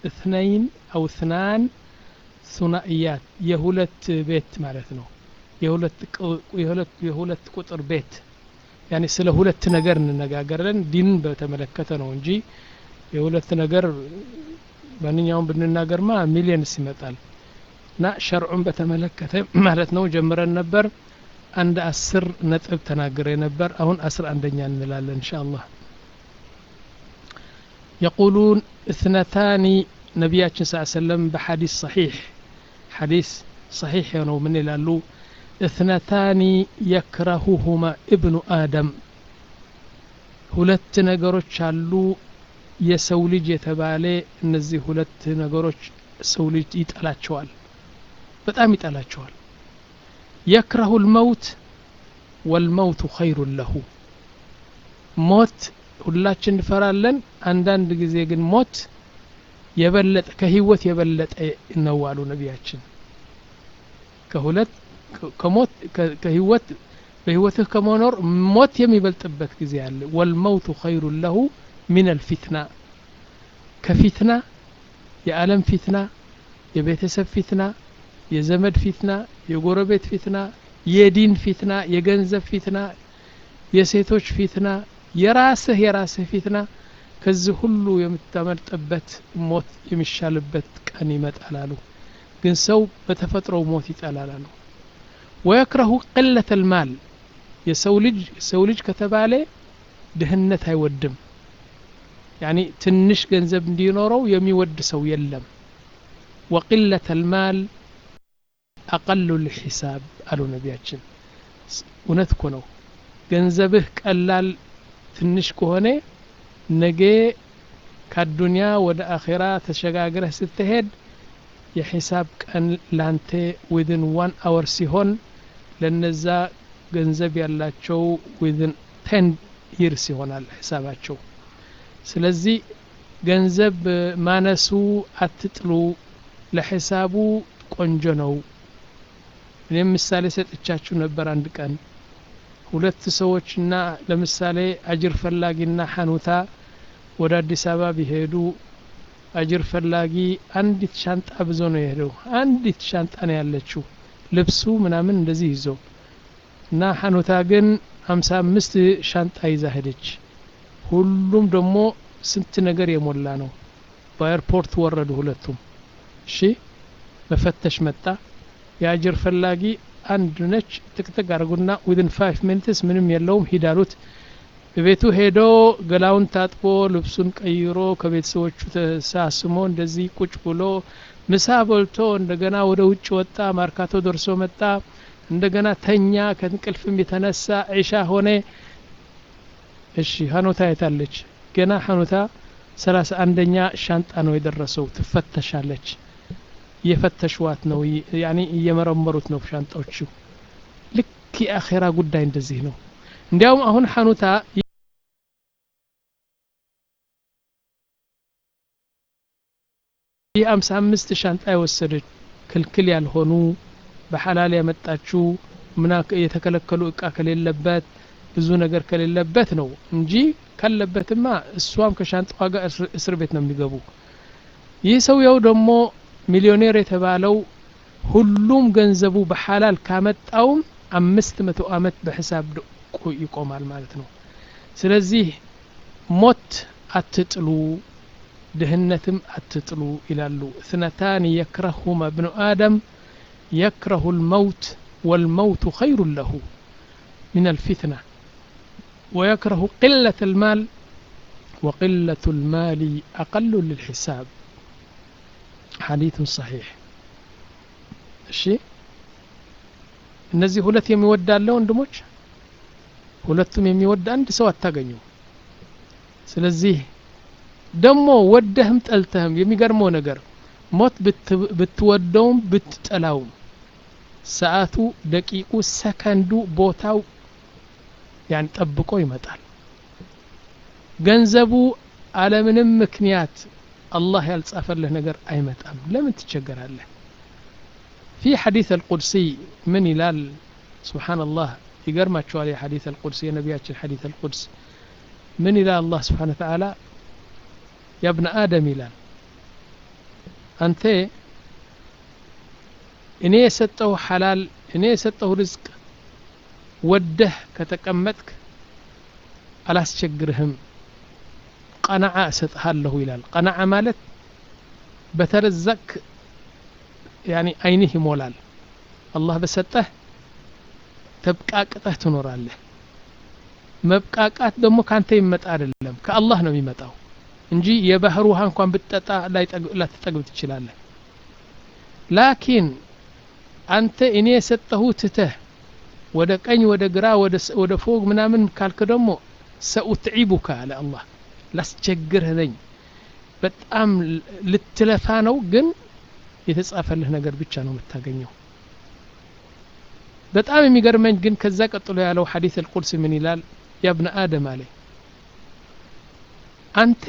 እትነይን አው እትናን ሱናእያት የሁለት ቤት ማለት ነው የሁለት ቁጥር ቤት ያኔ ስለ ሁለት ነገር እንነጋገራለን ዲንን በተመለከተ ነው እንጂ የሁለት ነገር ማንኛውም ብንናገርማ ሚሊየንስ ይመጣል እና ሸርዑን በተመለከተ ማለት ነው ጀምረን ነበር አንድ አስር ነጥብ ተናግሬ ነበር አሁን አስር አንደኛ እንላለን እንሻ አላህ يقولون اثنتان نبياتنا صلى الله عليه وسلم بحديث صحيح حديث صحيح ينو من لالو اثنتان يكرههما ابن آدم ሁለት ነገሮች አሉ የሰው ልጅ የተባለ እነዚህ ሁለት ነገሮች ሰው ልጅ ይጠላቸዋል በጣም ይጠላቸዋል የክረሁ ልመውት ወልመውቱ ኸይሩን ለሁ ሞት ሁላችን እንፈራለን አንዳንድ ጊዜ ግን ሞት የበለጠ ከህይወት የበለጠ ነው አሉ ነቢያችን ከሁለት ከሞት ከህይወት በህይወትህ ከመኖር ሞት የሚበልጥበት ጊዜ አለ ወልመውቱ ኸይሩን ለሁ ሚን አልፊትና ከፊትና የዓለም ፊትና የቤተሰብ ፊትና የዘመድ ፊትና የጎረቤት ፊትና የዲን ፊትና የገንዘብ ፊትና የሴቶች ፊትና የራስህ የራስህ ፊትና ከዚህ ሁሉ የምታመልጥበት ሞት የሚሻልበት ቀን ይመጣል አሉ ግን ሰው በተፈጥሮው ሞት ይጠላል አሉ ወየክረሁ ቅለት ልማል የሰው ልጅ ሰው ልጅ ከተባለ ድህነት አይወድም ያኒ ትንሽ ገንዘብ እንዲኖረው የሚወድ ሰው የለም ወቅለት ልማል አቀሉ ልሒሳብ አሉ ነቢያችን እውነት እኮ ነው ገንዘብህ ቀላል ትንሽ ከሆነ ነገ ከአዱንያ ወደ አኼራ ተሸጋግረህ ስትሄድ የሒሳብ ቀን ላንተ ዊዝን ዋን አወር ሲሆን ለነዛ ገንዘብ ያላቸው ዊዝን ቴን ይርስ ይሆናል ሒሳባቸው ስለዚህ ገንዘብ ማነሱ አትጥሉ ለሒሳቡ ቆንጆ ነው እኔም ምሳሌ ሰጥቻችሁ ነበር አንድ ቀን ሁለት ሰዎችና ለምሳሌ አጅር ፈላጊና ሐኑታ ወደ አዲስ አበባ ቢሄዱ አጅር ፈላጊ አንዲት ሻንጣ ብዞ ነው የሄደው አንዲት ሻንጣ ነው ያለችው ልብሱ ምናምን እንደዚህ ይዞ እና ሐኑታ ግን ሀምሳ አምስት ሻንጣ ይዛ ሄደች ሁሉም ደግሞ ስንት ነገር የሞላ ነው በኤርፖርት ወረዱ ሁለቱም እሺ መፈተሽ መጣ የአጅር ፈላጊ አንድ ነች ጥቅጥቅ አድርጉና ዊድን ፋይቭ ሚኒትስ ምንም የለውም ሂዳሉት ቤቱ ሄዶ ገላውን ታጥቦ ልብሱን ቀይሮ ከቤተሰቦቹ ተሳስሞ እንደዚህ ቁጭ ብሎ ምሳ በልቶ እንደገና ወደ ውጭ ወጣ ማርካቶ ደርሶ መጣ እንደገና ተኛ ከእንቅልፍም የተነሳ ዒሻ ሆነ እሺ ሀኖታ የታለች ገና ሀኖታ ሰላሳ አንደኛ ሻንጣ ነው የደረሰው ትፈተሻለች እየፈተሽዋት ነው ያኔ እየመረመሩት ነው ሻንጣዎቹ ልክ የአኼራ ጉዳይ እንደዚህ ነው እንዲያውም አሁን ሐኑታ ይህ አምሳ አምስት ሻንጣ የወሰደች ክልክል ያልሆኑ በሐላል ያመጣችው ምና የተከለከሉ እቃ ከሌለበት ብዙ ነገር ከሌለበት ነው እንጂ ካለበትማ እሷም ከሻንጣዋ ጋር እስር ቤት ነው የሚገቡ ይህ ሰውየው ደግሞ ሚሊዮኔር የተባለው ሁሉም ገንዘቡ በሐላል ካመጣውም አምስት መቶ አመት በሂሳብ ይቆማል ማለት ነው ስለዚህ ሞት አትጥሉ ድህነትም አትጥሉ ይላሉ እትነታን የክረሁማ እብኑ አደም የክረሁ ልመውት والموت خير له من الفتنة ويكره قلة المال وقلة المال أقل للحساب حديث صحيح እሺ እነዚህ ሁለት የሚወድ አለ ወንድሞች ሁለቱም የሚወድ አንድ ሰው አታገኙ ስለዚህ ደግሞ ወደህም ጠልተህም የሚገርመው ነገር ሞት ብትወደውም ብትጠላውም ሰዓቱ ደቂቁ ሰከንዱ ቦታው ያን ጠብቆ ይመጣል ገንዘቡ አለምንም ምክንያት አላህ ያልጻፈልህ ነገር አይመጣም ለምን ትቸገራለህ في حديث القدسي من يلال سبحان الله يقرما شوالي حديث القدسي نبياتش الحديث القدس من إلى الله سبحانه وتعالى يا ابن آدم يلال አንተ እኔ የሰጠው ሐላል እኔ የሰጠው ርዝቅ ወደህ ከተቀመጥክ አላስቸግርህም ቀናዓ እሰጥሃለሁ ይላል ቀናዓ ማለት በተረዘቅ ያኒ አይንህ ይሞላል አላህ በሰጠህ ተብቃቅጠህ ትኖራለህ መብቃቃት ደግሞ ካንተ ይመጣ አይደለም ከአላህ ነው የሚመጣው እንጂ የባህር ውሃ እንኳን ብትጠጣ ላትጠግብ ትችላለህ ላኪን አንተ እኔ የሰጠሁ ትተህ ወደ ቀኝ ወደ ግራ ወደ ፎቅ ምናምን ካልክ ደግሞ ሰኡትዒቡካ አለ አላህ ላስቸግርህ ነኝ በጣም ልትለፋ ነው ግን የተጻፈልህ ነገር ብቻ ነው የምታገኘው በጣም የሚገርመኝ ግን ከዛ ቀጥሎ ያለው ሐዲስ አልቁድስ ምን ይላል ያ ብነ አደም አለ አንተ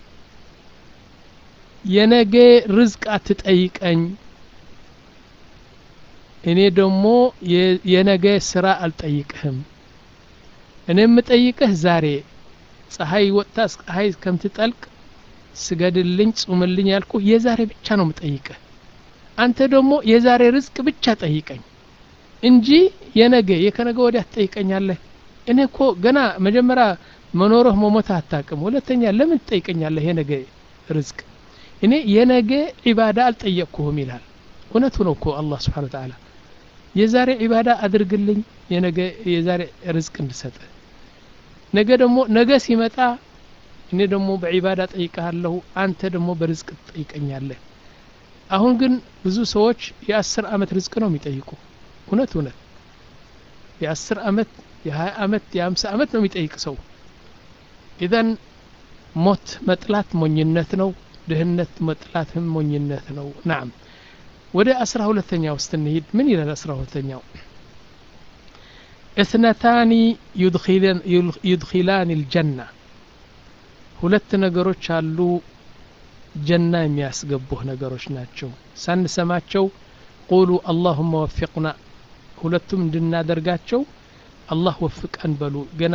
የነገ ርዝቅ አትጠይቀኝ እኔ ደግሞ የነገ ስራ አልጠይቅህም እኔ የምጠይቅህ ዛሬ ፀሐይ ወጥታ ፀሐይ ከምትጠልቅ ስገድልኝ ጹምልኝ ያልኩ የዛሬ ብቻ ነው የምጠይቅህ አንተ ደግሞ የዛሬ ርዝቅ ብቻ ጠይቀኝ እንጂ የነገ የከነገ ወዲያ ትጠይቀኛለህ እኔ እኮ ገና መጀመሪያ መኖርህ መሞትህ አታቅም ሁለተኛ ለምን ትጠይቀኛለህ የነገ ርዝቅ እኔ የነገ ዒባዳ አልጠየቅኩህም ይላል እውነቱ ነው እኮ አላህ ስብሓን ተዓላ የዛሬ ዒባዳ አድርግልኝ የነገ የዛሬ ርዝቅ እንድሰጥ ነገ ደግሞ ነገ ሲመጣ እኔ ደግሞ በዒባዳ ጠይቀሃለሁ አንተ ደግሞ በርዝቅ ትጠይቀኛለህ አሁን ግን ብዙ ሰዎች የአስር አመት ርዝቅ ነው የሚጠይቁ እውነት እውነት የአስር አመት የሀያ አመት የሀምሳ አመት ነው የሚጠይቅ ሰው ኢዘን ሞት መጥላት ሞኝነት ነው ድህነት መጥላትም ሞኝነት ነው ናም ወደ አስራ ሁለተኛው ስትንሂድ ምን ይላል አስራ ሁለተኛው እትነታኒ ዩድኪላን ልጀና ሁለት ነገሮች አሉ ጀና የሚያስገቡህ ነገሮች ናቸው ሳንሰማቸው ቁሉ አላሁመ ወፊቅና ሁለቱም እንድናደርጋቸው አላህ ወፍቀን በሉ ገና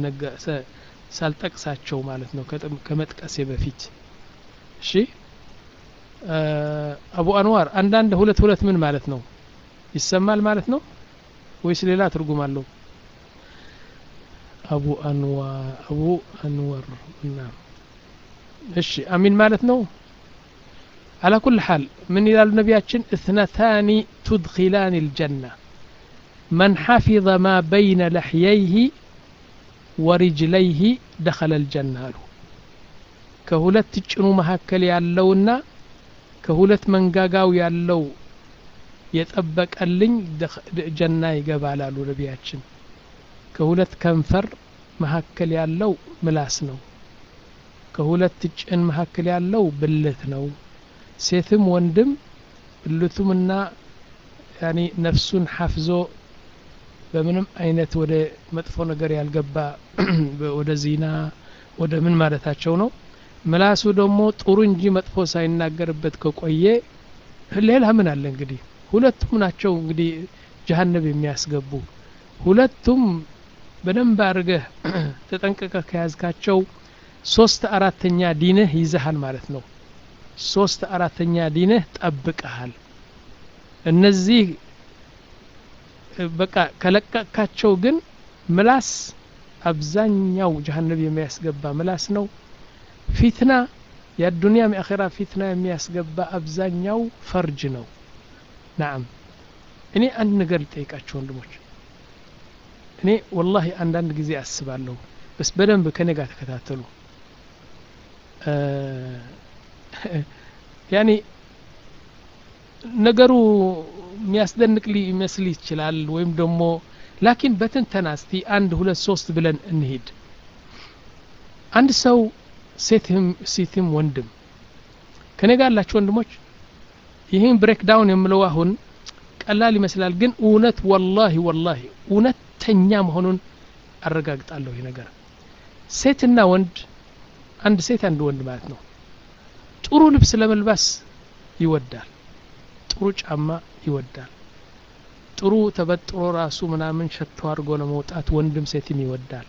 ሳልጠቅሳቸው ማለት ነው ከመጥቀሴ በፊት እሺ አቡ አንዋር አንዳንድ ሁለት ሁለት ምን ማለት ነው ይሰማል ማለት ነው ወይስ ሌላ ትርጉም አለው አቡ አንዋር አቡ አንወር እና እሺ አሚን ማለት ነው على كل حال من إلى النبي اثنتان تدخلان الجنة من حفظ ما بين لحييه ورجليه دخل الجنة له كهولت تجنو مهكل يالونا كهولت منقاقاو يالو የጠበቀልኝ ጀና ይገባል አሉ ነቢያችን ከሁለት ከንፈር መካከል ያለው ምላስ ነው ከሁለት ጭን መካከል ያለው ብልት ነው ሴትም ወንድም ብልቱምና ያኒ ነፍሱን ሐፍዞ በምንም አይነት ወደ መጥፎ ነገር ያልገባ ወደ ዚና ወደ ምን ማለታቸው ነው ምላሱ ደግሞ ጥሩ እንጂ መጥፎ ሳይናገርበት ከቆየ ሌላ ምን አለ እንግዲህ ሁለቱም ናቸው እንግዲህ ጀሀነብ የሚያስገቡ ሁለቱም በደንብ አድርገህ ተጠንቀቀ ከያዝካቸው ሶስት አራተኛ ዲንህ ይዘሃል ማለት ነው ሶስት አራተኛ ዲንህ ጠብቀሃል እነዚህ በቃ ከለቀቃቸው ግን ምላስ አብዛኛው ጀሀነብ የሚያስገባ ምላስ ነው ፊትና የአዱንያም የአኼራ ፊትና የሚያስገባ አብዛኛው ፈርጅ ነው ናም እኔ አንድ ነገር ልጠይቃቸው ወንድሞች እኔ ወላሂ አንዳንድ ጊዜ አስባለሁ በስ በደንብ ከኔ ጋር ተከታተሉ ያኔ ነገሩ የሚያስደንቅ ሊመስል ይችላል ወይም ደግሞ ላኪን በትንተና እስቲ አንድ ሁለት ሶስት ብለን እንሂድ አንድ ሰው ሴትም ሴትም ወንድም ከኔ ጋር ያላችሁ ወንድሞች ይህን ብሬክ ዳውን የምለው አሁን ቀላል ይመስላል ግን እውነት ወላሂ ወላሂ እውነተኛ መሆኑን አረጋግጣለሁ ይህ ነገር ሴትና ወንድ አንድ ሴት አንድ ወንድ ማለት ነው ጥሩ ልብስ ለመልባስ ይወዳል ጥሩ ጫማ ይወዳል ጥሩ ተበጥሮ ራሱ ምናምን ሸቶ አድርጎ ለመውጣት ወንድም ሴትም ይወዳል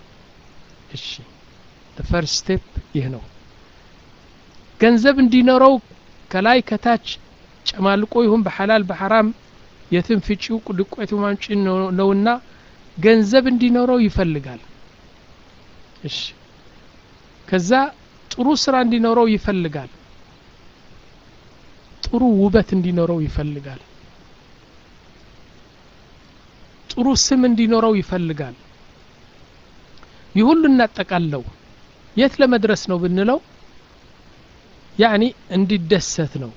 እሺ ፈርስት ስቴፕ ይህ ነው ገንዘብ እንዲኖረው ከላይ ከታች ጨማልቆ ይሁን በሐላል በሐራም የትም ፍጪው ዱቄቱ ማምጪ ነውና ገንዘብ እንዲኖረው ይፈልጋል እሺ ከዛ ጥሩ ስራ እንዲኖረው ይፈልጋል ጥሩ ውበት እንዲኖረው ይፈልጋል ጥሩ ስም እንዲኖረው ይፈልጋል ይህ ሁሉ እናጠቃለው የት ለመድረስ ነው ብንለው ያኒ እንዲደሰት ነው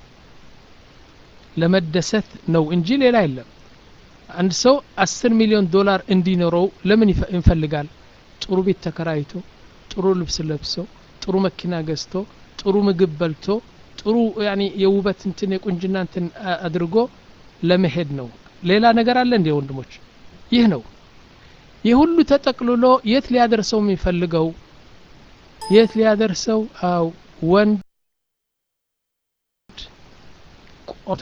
ለመደሰት ነው እንጂ ሌላ የለም አንድ ሰው አስር ሚሊዮን ዶላር እንዲኖረው ለምን ይፈልጋል ጥሩ ቤት ተከራይቶ ጥሩ ልብስ ለብሶ ጥሩ መኪና ገዝቶ ጥሩ ምግብ በልቶ ጥሩ ያኒ የውበት እንትን የቁንጅና እንትን አድርጎ ለመሄድ ነው ሌላ ነገር አለ እንዴ ወንድሞች ይህ ነው ይህ ሁሉ ተጠቅልሎ የት ሊያደርሰው የሚፈልገው የት ሊያደርሰው አው ወንድ ቆቶ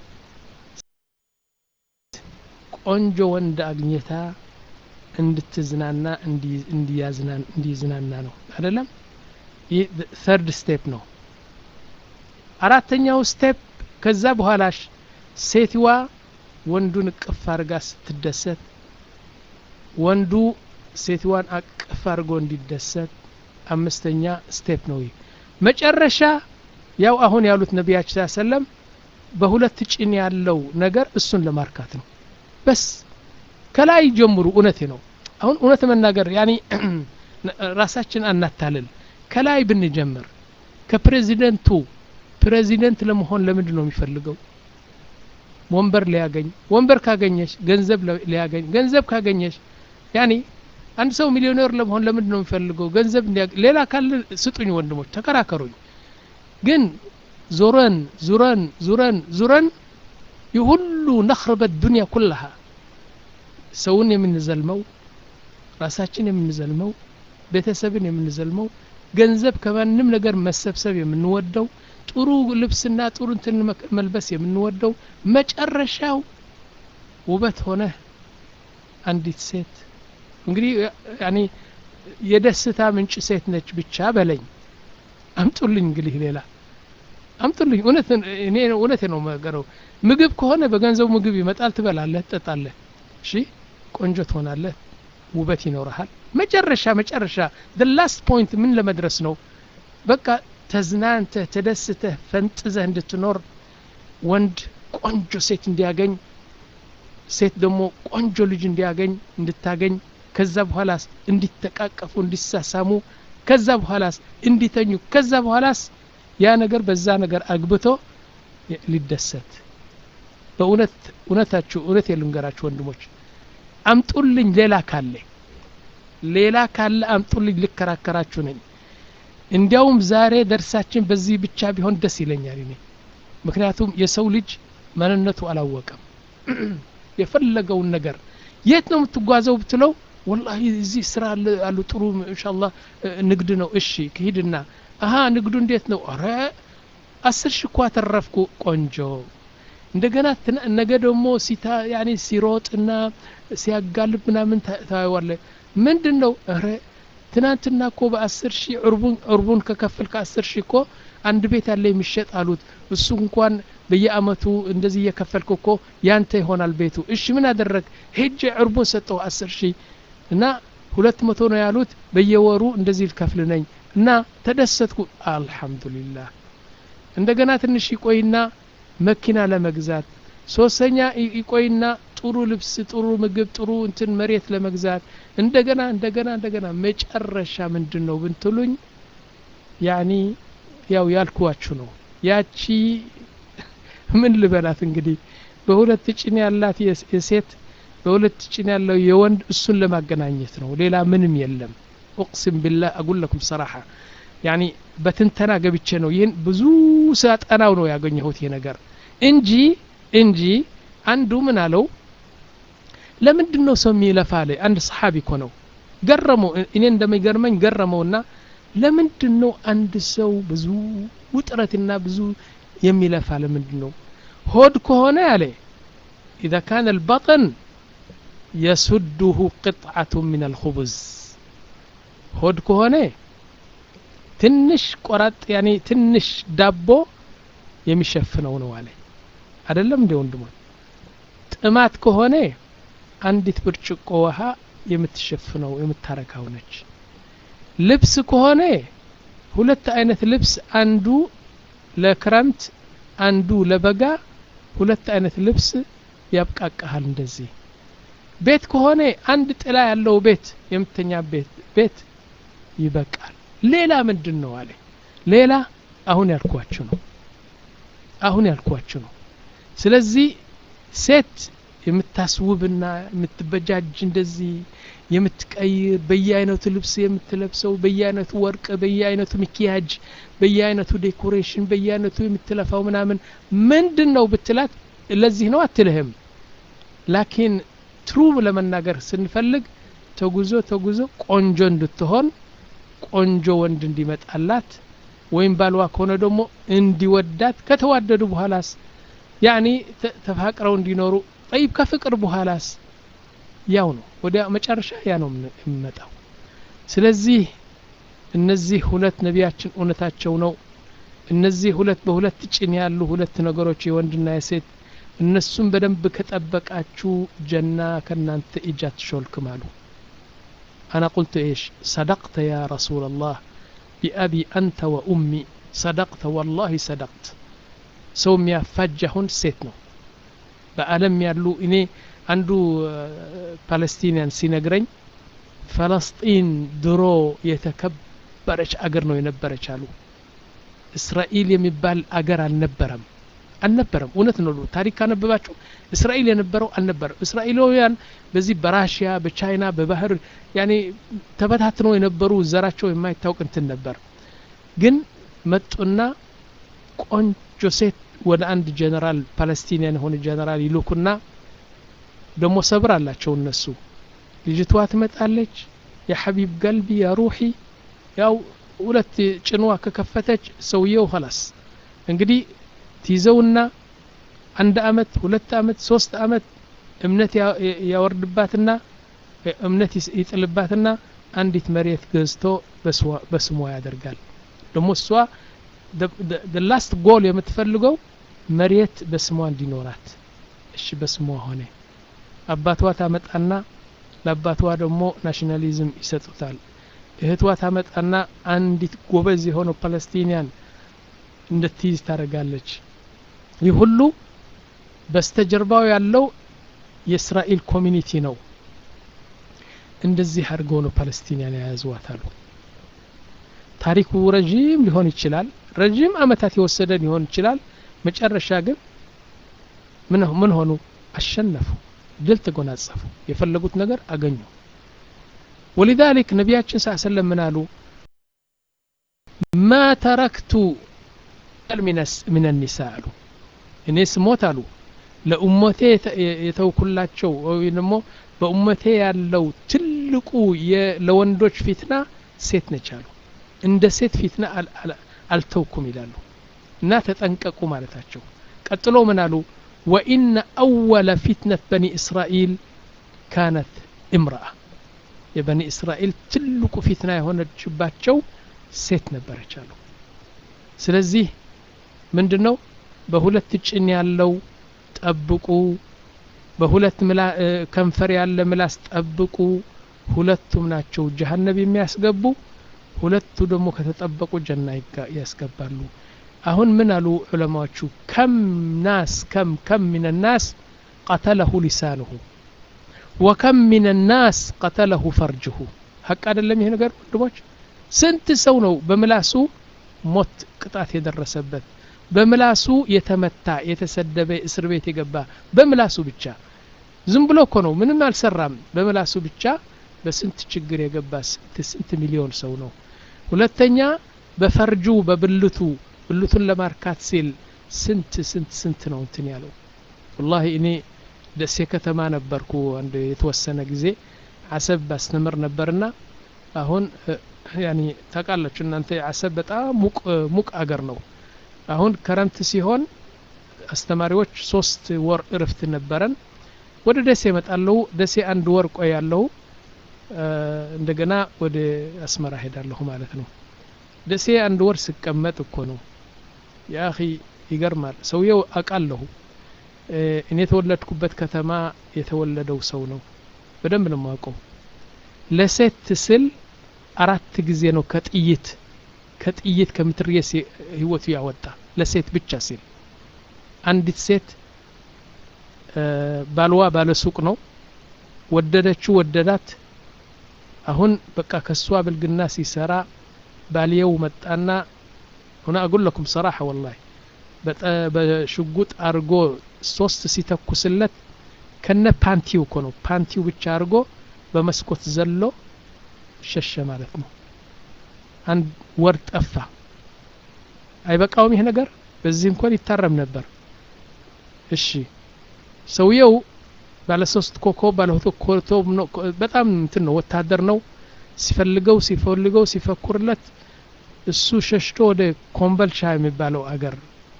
ቆንጆ ወንድ አግኝታ እንድትዝናና እንዲዝናና ነው አይደለም ይህ ተርድ ስቴፕ ነው አራተኛው ስቴፕ ከዛ በኋላ ሴትዋ ወንዱን እቅፍ አድርጋ ስትደሰት ወንዱ ሴትዋን አቅፍ አድርጎ እንዲደሰት አምስተኛ ስቴፕ ነው ይህ መጨረሻ ያው አሁን ያሉት ነቢያችን ሰለም በሁለት ጭን ያለው ነገር እሱን ለማርካት ነው በስ ከላይ ጀምሩ እውነቴ ነው አሁን እውነት መናገር ያኒ ራሳችን አናታልል ከላይ ብንጀምር ከፕሬዚደንቱ ፕሬዚደንት ለመሆን ለምንድን ነው የሚፈልገው ወንበር ሊያገኝ ወንበር ካገኘች ገንዘብ ሊያገኝ ገንዘብ ካገኘች ያኒ አንድ ሰው ሚሊዮኔር ለመሆን ለምንድን ነው የሚፈልገው ገንዘብ ሌላ ካለ ስጡኝ ወንድሞች ተከራከሩኝ ግን ዙረን ዙረን ዙረን ዙረን የሁሉ ነኽርበት ዱንያ ኩላሃ ሰውን የምንዘልመው ራሳችን የምንዘልመው ቤተሰብን የምንዘልመው ገንዘብ ከማንም ነገር መሰብሰብ የምንወደው ጥሩ ልብስና ጥሩ እንትን መልበስ የምንወደው መጨረሻው ውበት ሆነ አንዲት ሴት እንግዲህ ያኔ የደስታ ምንጭ ሴት ነች ብቻ በለኝ አምጡልኝ እንግዲህ ሌላ አምጡልኝ እውነት እኔ እውነት ነው ነገረው ምግብ ከሆነ በገንዘቡ ምግብ ይመጣል ትበላለህ ትጠጣለህ እሺ ቆንጆ ትሆናለህ ውበት ይኖረሃል መጨረሻ መጨረሻ the last point ምን ለመድረስ ነው በቃ ተዝናንተህ ተደስተህ ፈንጥዘህ እንድትኖር ወንድ ቆንጆ ሴት እንዲያገኝ ሴት ደግሞ ቆንጆ ልጅ እንዲያገኝ እንድታገኝ ከዛ በኋላስ እንዲተቃቀፉ እንዲሳሳሙ ከዛ በኋላስ እንዲተኙ ከዛ በኋላስ ያ ነገር በዛ ነገር አግብቶ ሊደሰት በእውነት እውነታችሁ እውነት የልንገራችሁ ወንድሞች አምጡልኝ ሌላ ካለ ሌላ ካለ አምጡልኝ ልከራከራችሁ ነኝ እንዲያውም ዛሬ ደርሳችን በዚህ ብቻ ቢሆን ደስ ይለኛል እኔ ምክንያቱም የሰው ልጅ ማንነቱ አላወቀም የፈለገውን ነገር የት ነው የምትጓዘው ብትለው ወላሂ እዚህ ስራ አሉ ጥሩ እንሻላ ንግድ ነው እሺ ክሂድና አሀ ንግዱ እንዴት ነው አረ አስር ሺ እኳ ተረፍኩ ቆንጆ እንደገና ነገ ደግሞ ሲታ ያኔ ሲሮጥና ሲያጋልብ ምናምን ታየዋለ ምንድን ነው ረ ትናንትና እኮ በአስር ሺህ ዕርቡን ዕርቡን ከከፍል ከአስር ሺህ እኮ አንድ ቤት ያለ የሚሸጥ አሉት እሱ እንኳን በየአመቱ እንደዚህ እየከፈልክ እኮ ያንተ ይሆናል ቤቱ እሺ ምን አደረግ ሄጄ ዕርቡን ሰጠው አስር ሺህ እና ሁለት መቶ ነው ያሉት በየወሩ እንደዚህ ልከፍል ነኝ እና ተደሰትኩ አልሐምዱሊላህ እንደገና ትንሽ ይቆይና መኪና ለመግዛት ሶስተኛ ይቆይና ጥሩ ልብስ ጥሩ ምግብ ጥሩ እንትን መሬት ለመግዛት እንደገና እንደገና እንደገና መጨረሻ ምንድን ነው ብንትሉኝ ያኒ ያው ያልኩዋችሁ ነው ያቺ ምን ልበላት እንግዲህ በሁለት ጭን ያላት የሴት በሁለት ጭን ያለው የወንድ እሱን ለማገናኘት ነው ሌላ ምንም የለም ኡቅሲም ቢላህ አጉል ለኩም ሰራሓ ያኒ በትንተና ገብቼ ነው ይህን ብዙ ሳጠናው ነው ያገኘሁት ይህ ነገር እንጂ እንጂ አንዱ ምን አለው ለምንድን ነው ሰው የሚለፋ አለ አንድ ሰሓቢ እኮ ነው ገረመው እኔ እንደሚገርመኝ ገረመውና ለምንድን ነው አንድ ሰው ብዙ ውጥረትና ብዙ የሚለፋ ለምንድን ነው ሆድ ከሆነ ያለ إذا كان البطن يسده قطعة من الخبز ሆድ ከሆነ ትንሽ ቆራጥ ያኔ ትንሽ ዳቦ የሚሸፍነው ነው አለ አይደለም እንደ ወንድሞች ጥማት ከሆነ አንዲት ብርጭቆ ውሃ የምትሸፍነው የምታረካው ነች ልብስ ከሆነ ሁለት አይነት ልብስ አንዱ ለክረምት አንዱ ለበጋ ሁለት አይነት ልብስ ያብቃቃሃል እንደዚህ ቤት ከሆነ አንድ ጥላ ያለው ቤት የምተኛ ቤት ቤት ይበቃል ሌላ ምንድን ነው አለ ሌላ አሁን ያልኳችሁ ነው አሁን ያልኳችሁ ነው ስለዚህ ሴት የምታስውብና የምትበጃጅ እንደዚህ የምትቀይር በየአይነቱ ልብስ የምትለብሰው በየአይነቱ ወርቅ በየአይነቱ ሚኪያጅ በየአይነቱ ዴኮሬሽን በየአይነቱ የምትለፋው ምናምን ምንድን ነው ብትላት ለዚህ ነው አትልህም ላኪን ትሩ ለመናገር ስንፈልግ ተጉዞ ተጉዞ ቆንጆ እንድትሆን ቆንጆ ወንድ እንዲመጣላት ወይም ባልዋ ከሆነ ደግሞ እንዲወዳት ከተዋደዱ በኋላስ ያኒ ተፋቅረው እንዲኖሩ ጠይብ ከፍቅር በኋላስ ያው ነው ወዲያ መጨረሻ ያ ነው የሚመጣው ስለዚህ እነዚህ ሁለት ነቢያችን እውነታቸው ነው እነዚህ ሁለት በሁለት ጭን ያሉ ሁለት ነገሮች የወንድና የሴት እነሱም በደንብ ከጠበቃችሁ ጀና ከእናንተ እጅ አትሾልክም አሉ አና ቁልቱ ኤሽ ሰደቅተ ያ ረሱላ ላህ ቢአቢ አንተ ወኡሚ ሰደቅተ ወላሂ ሰደቅት ሰው የሚያፋጅ አሁን ሴት ነው በአለም ያሉ እኔ አንዱ ፓለስቲኒያን ሲነግረኝ ፈለስጢን ድሮ የተከበረች አገር ነው የነበረች አሉ እስራኤል የሚባል አገር አልነበረም አልነበረም እውነት ነው ታሪክ ካነበባችሁ እስራኤል የነበረው አልነበረም እስራኤላውያን በዚህ በራሽያ በቻይና በባህር ያኔ ተበታትነው የነበሩ ዘራቸው የማይታወቅ እንትን ነበር ግን መጡና ቆንጆ ሴት ወደ አንድ ጀነራል ፓለስቲኒያን የሆነ ጀነራል ይልኩና ደግሞ ሰብር አላቸው እነሱ ልጅቷ ትመጣለች የሐቢብ ገልቢ ያ ሩሒ ያው ሁለት ጭንዋ ከከፈተች ሰውየው ኸላስ እንግዲህ ትይዘውና አንድ አመት ሁለት አመት ሶስት አመት እምነት ያወርድባትና እምነት ይጥልባትና አንዲት መሬት ገዝቶ በስሟ ያደርጋል ደግሞ እሷ ላስት ጎል የምትፈልገው መሬት በስሟ እንዲኖራት እሺ በስሟ ሆነ አባቷ ታመጣና ለአባቷ ደግሞ ናሽናሊዝም ይሰጡታል እህቷ ታመጣና አንዲት ጎበዝ የሆነው ፓለስቲኒያን እንድትይዝ ታደርጋለች ይህ ሁሉ በስተጀርባው ያለው የእስራኤል ኮሚኒቲ ነው እንደዚህ አድርገው ነው ፓለስቲኒያን የያዝዋት አሉ ታሪኩ ረዥም ሊሆን ይችላል ረዥም አመታት የወሰደ ሊሆን ይችላል መጨረሻ ግን ምን ሆኑ አሸነፉ ድል ተጎናጸፉ የፈለጉት ነገር አገኙ ወሊዛሊክ ነቢያችን ስ ሰለም ምን አሉ ማ ተረክቱ ምን ኒሳ አሉ እኔ ስሞት አሉ ለኡመቴ የተውኩላቸው ወይ ደግሞ በኡመቴ ያለው ትልቁ ለወንዶች ፊትና ሴት ነች አሉ እንደ ሴት ፊትና አልተውኩም ይላሉ እና ተጠንቀቁ ማለታቸው ቀጥሎ ምን አሉ ወኢነ አወለ ፊትነት በኒ እስራኤል ካነት እምረአ የበኒ እስራኤል ትልቁ ፊትና የሆነችባቸው ሴት ነበረች አሉ ስለዚህ ምንድን ነው በሁለት ጭን ያለው ጠብቁ በሁለት ከንፈር ያለ ምላስ ጠብቁ ሁለቱም ናቸው ጀሀነብ የሚያስገቡ ሁለቱ ደግሞ ከተጠበቁ ጀና ያስገባሉ አሁን ምን አሉ ዑለማዎቹ ከም ናስ ከም ከም ምን ናስ ቀተለሁ ሊሳንሁ ወከም ምን ናስ ቀተለሁ ፈርጅሁ ሀቅ አይደለም ይሄ ነገር ወንድሞች ስንት ሰው ነው በምላሱ ሞት ቅጣት የደረሰበት በምላሱ የተመታ የተሰደበ እስር ቤት የገባ በምላሱ ብቻ ዝም ብሎ እኮ ነው ምንም አልሰራም በምላሱ ብቻ በስንት ችግር የገባ ስንት ስንት ሚሊዮን ሰው ነው ሁለተኛ በፈርጁ በብልቱ ብልቱን ለማርካት ሲል ስንት ስንት ስንት ነው እንትን ያለው ወላሂ እኔ ደሴ ከተማ ነበርኩ አንድ የተወሰነ ጊዜ አሰብ ባስተምር ነበርና አሁን ያኒ ታውቃላችሁ እናንተ አሰብ በጣም ሙቅ ሙቅ አገር ነው አሁን ከረምት ሲሆን አስተማሪዎች ሶስት ወር እርፍት ነበረን ወደ ደሴ እመጣለሁ ደሴ አንድ ወር ቆያለሁ እንደገና ወደ አስመራ ሄዳለሁ ማለት ነው ደሴ አንድ ወር ስቀመጥ እኮ ነው የአኺ ይገርማል ሰውየው አውቃለሁ እኔ የተወለድኩበት ከተማ የተወለደው ሰው ነው በደንብ ነው የማውቀው ለሴት ስል አራት ጊዜ ነው ከጥይት ከጥይት ከምትርየስ ህይወቱ ያወጣ ለሴት ብቻ ሲል አንዲት ሴት ባልዋ ባለሱቅ ነው ወደደችው ወደዳት አሁን በቃ ከሷ ብልግና ሲሰራ ባልየው መጣና ሁና አቁል ለኩም ሰራሐ ወላሂ በሽጉጥ አርጎ ሶስት ሲተኩስለት ከነ ፓንቲው እኮ ነው ፓንቲው ብቻ አርጎ በመስኮት ዘሎ ሸሸ ማለት ነው አንድ ወር ጠፋ አይበቃውም ይሄ ነገር በዚህ እንኳን ይታረም ነበር እሺ ሰውየው ባለ ሶስት ኮከብ ባለ ሁለት ኮከብ ነው በጣም እንትን ነው ወታደር ነው ሲፈልገው ሲፈልገው ሲፈኩርለት እሱ ሸሽቶ ወደ ኮምበልቻ የሚባለው አገር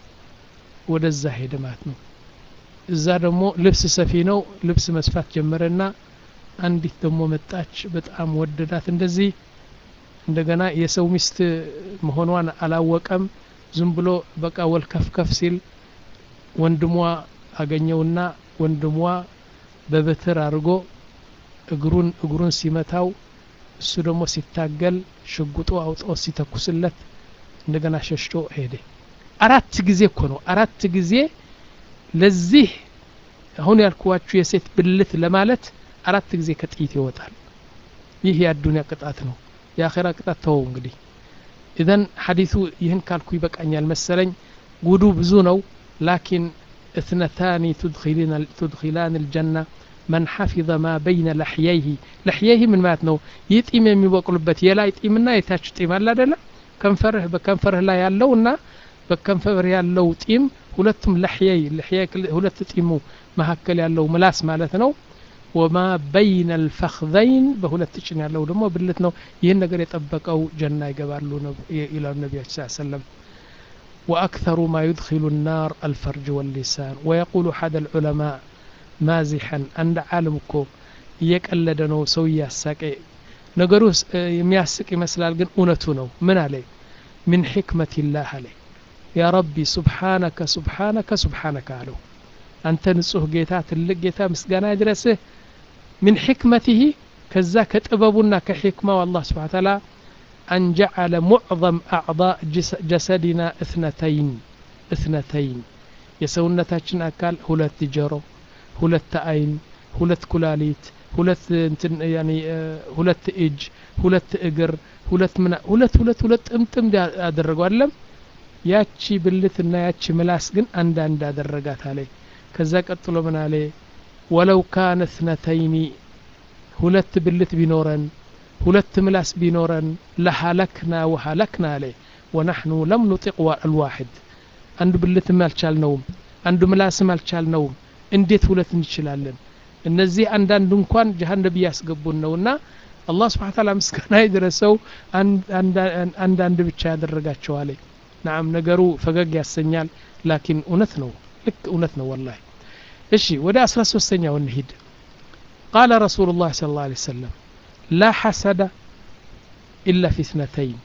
ወደዛ ሄደ ማለት ነው እዛ ደግሞ ልብስ ሰፊ ነው ልብስ መስፋት ጀመረና አንዲት ደግሞ መጣች በጣም ወደዳት እንደዚህ እንደገና የሰው ሚስት መሆኗን አላወቀም ዝም ብሎ በቃ ወልከፍከፍ ሲል ወንድሟ አገኘውና ወንድሟ በበትር አድርጎ እግሩን እግሩን ሲመታው እሱ ደግሞ ሲታገል ሽጉጡ አውጦ ሲተኩስለት እንደገና ሸሽቶ ሄደ አራት ጊዜ እኮ ነው አራት ጊዜ ለዚህ አሁን ያልኩዋችሁ የሴት ብልት ለማለት አራት ጊዜ ከጥይት ይወጣል ይህ የአዱንያ ቅጣት ነው የአኼራ ቅጣት ተወው እንግዲህ ኢዘን ሐዲሱ ይህን ካልኩ ይበቃኛል መሰለኝ ጉዱ ብዙ ነው ላኪን اثنتان تدخلان تدخلان الجنة من حفظ ما بين لحييه لحييه من مات ነው ይህ ጢም የሚበቅሉበት የላይ ጢምና የታች ጢም አለ አይደለ ከንፈርህ በከንፈርህ ላይ ያለው እና በከንፈር ያለው ጢም ሁለቱም ለሕየይ ለሕየይ ሁለት ጢሙ መካከል ያለው ምላስ ማለት ነው ወማ በይነ ልፈክዘይን በሁለት ጭን ያለው ደግሞ ብልት ነው ይህን ነገር የጠበቀው ጀና ይገባሉ ይላሉ ነቢያችን ስ ሰለም وأكثر ما يدخل النار الفرج واللسان ويقول أحد العلماء مازحا عند عالمكو እየቀለደ ነው ሰው እያሳቀ ነገሩ የሚያስቅ ይመስላል ግን እውነቱ ነው ምን አለ ምን ሕክመት ላህ አለ ያ ረቢ ሱብሓነከ ሱብሓነከ ሱብሓነከ አለው አንተ ንጹህ ጌታ ትልቅ ጌታ ምስጋና ይድረስህ ምን ሕክመትህ ከዛ ከጥበቡና ከሕክማው አላህ ስብሓን ታላ أن جعل معظم أعضاء جسدنا اثنتين اثنتين የሰውነታችን አካል ሁለት ጆሮ ሁለት አይን ሁለት ኩላሊት ሁለት እንትን ያኒ ሁለት እጅ ሁለት እግር ሁለት ምና ሁለት ሁለት ሁለት ጥምጥም ያደረገው አይደለም ያቺ ብልትና ያቺ ምላስ ግን አንዳንድ አደረጋት አለ ከዛ ቀጥሎ ምን አለ ወለው ካነ እትነተይኒ ሁለት ብልት ቢኖረን ሁለት ምላስ ቢኖረን ለሀለክና ወሀለክና አለ ወናሕኑ ለም ኑጢቅ አልዋሕድ አንዱ ብልትም አልቻልነውም አንዱ ምላስም አልቻልነውም እንዴት ሁለት እንችላለን እነዚህ አንዳንድ እንኳን ጀሀነብ እያስገቡን ነውና አላህ ስብሓን ታላ ምስጋና የደረሰው አንዳንድ ብቻ ያደረጋቸዋለ ናም ነገሩ ፈገግ ያሰኛል ላኪን እውነት ነው ልክ እውነት ነው ወላሂ እሺ ወደ አስራ ሶስተኛው እንሂድ ቃለ ረሱሉ ላህ ስለ ላ ሰለም ላ ሐሰደ ኢላ ፊ እትነተይን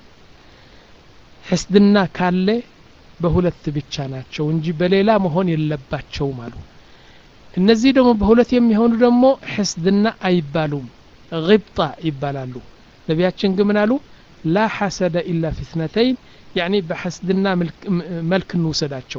ሕስድና ካለ በሁለት ብቻ ናቸው እንጂ በሌላ መሆን የለባቸውም አሉ እነዚህ ደግሞ በሁለት የሚሆኑ ደግሞ ሕስድና አይባሉም ግብጣ ይባላሉ ነቢያችን ግን ምን አሉ ላ ሐሰደ ኢላ ፊ እትነተይን ያኒ በሕስድና መልክ እንውሰዳቸው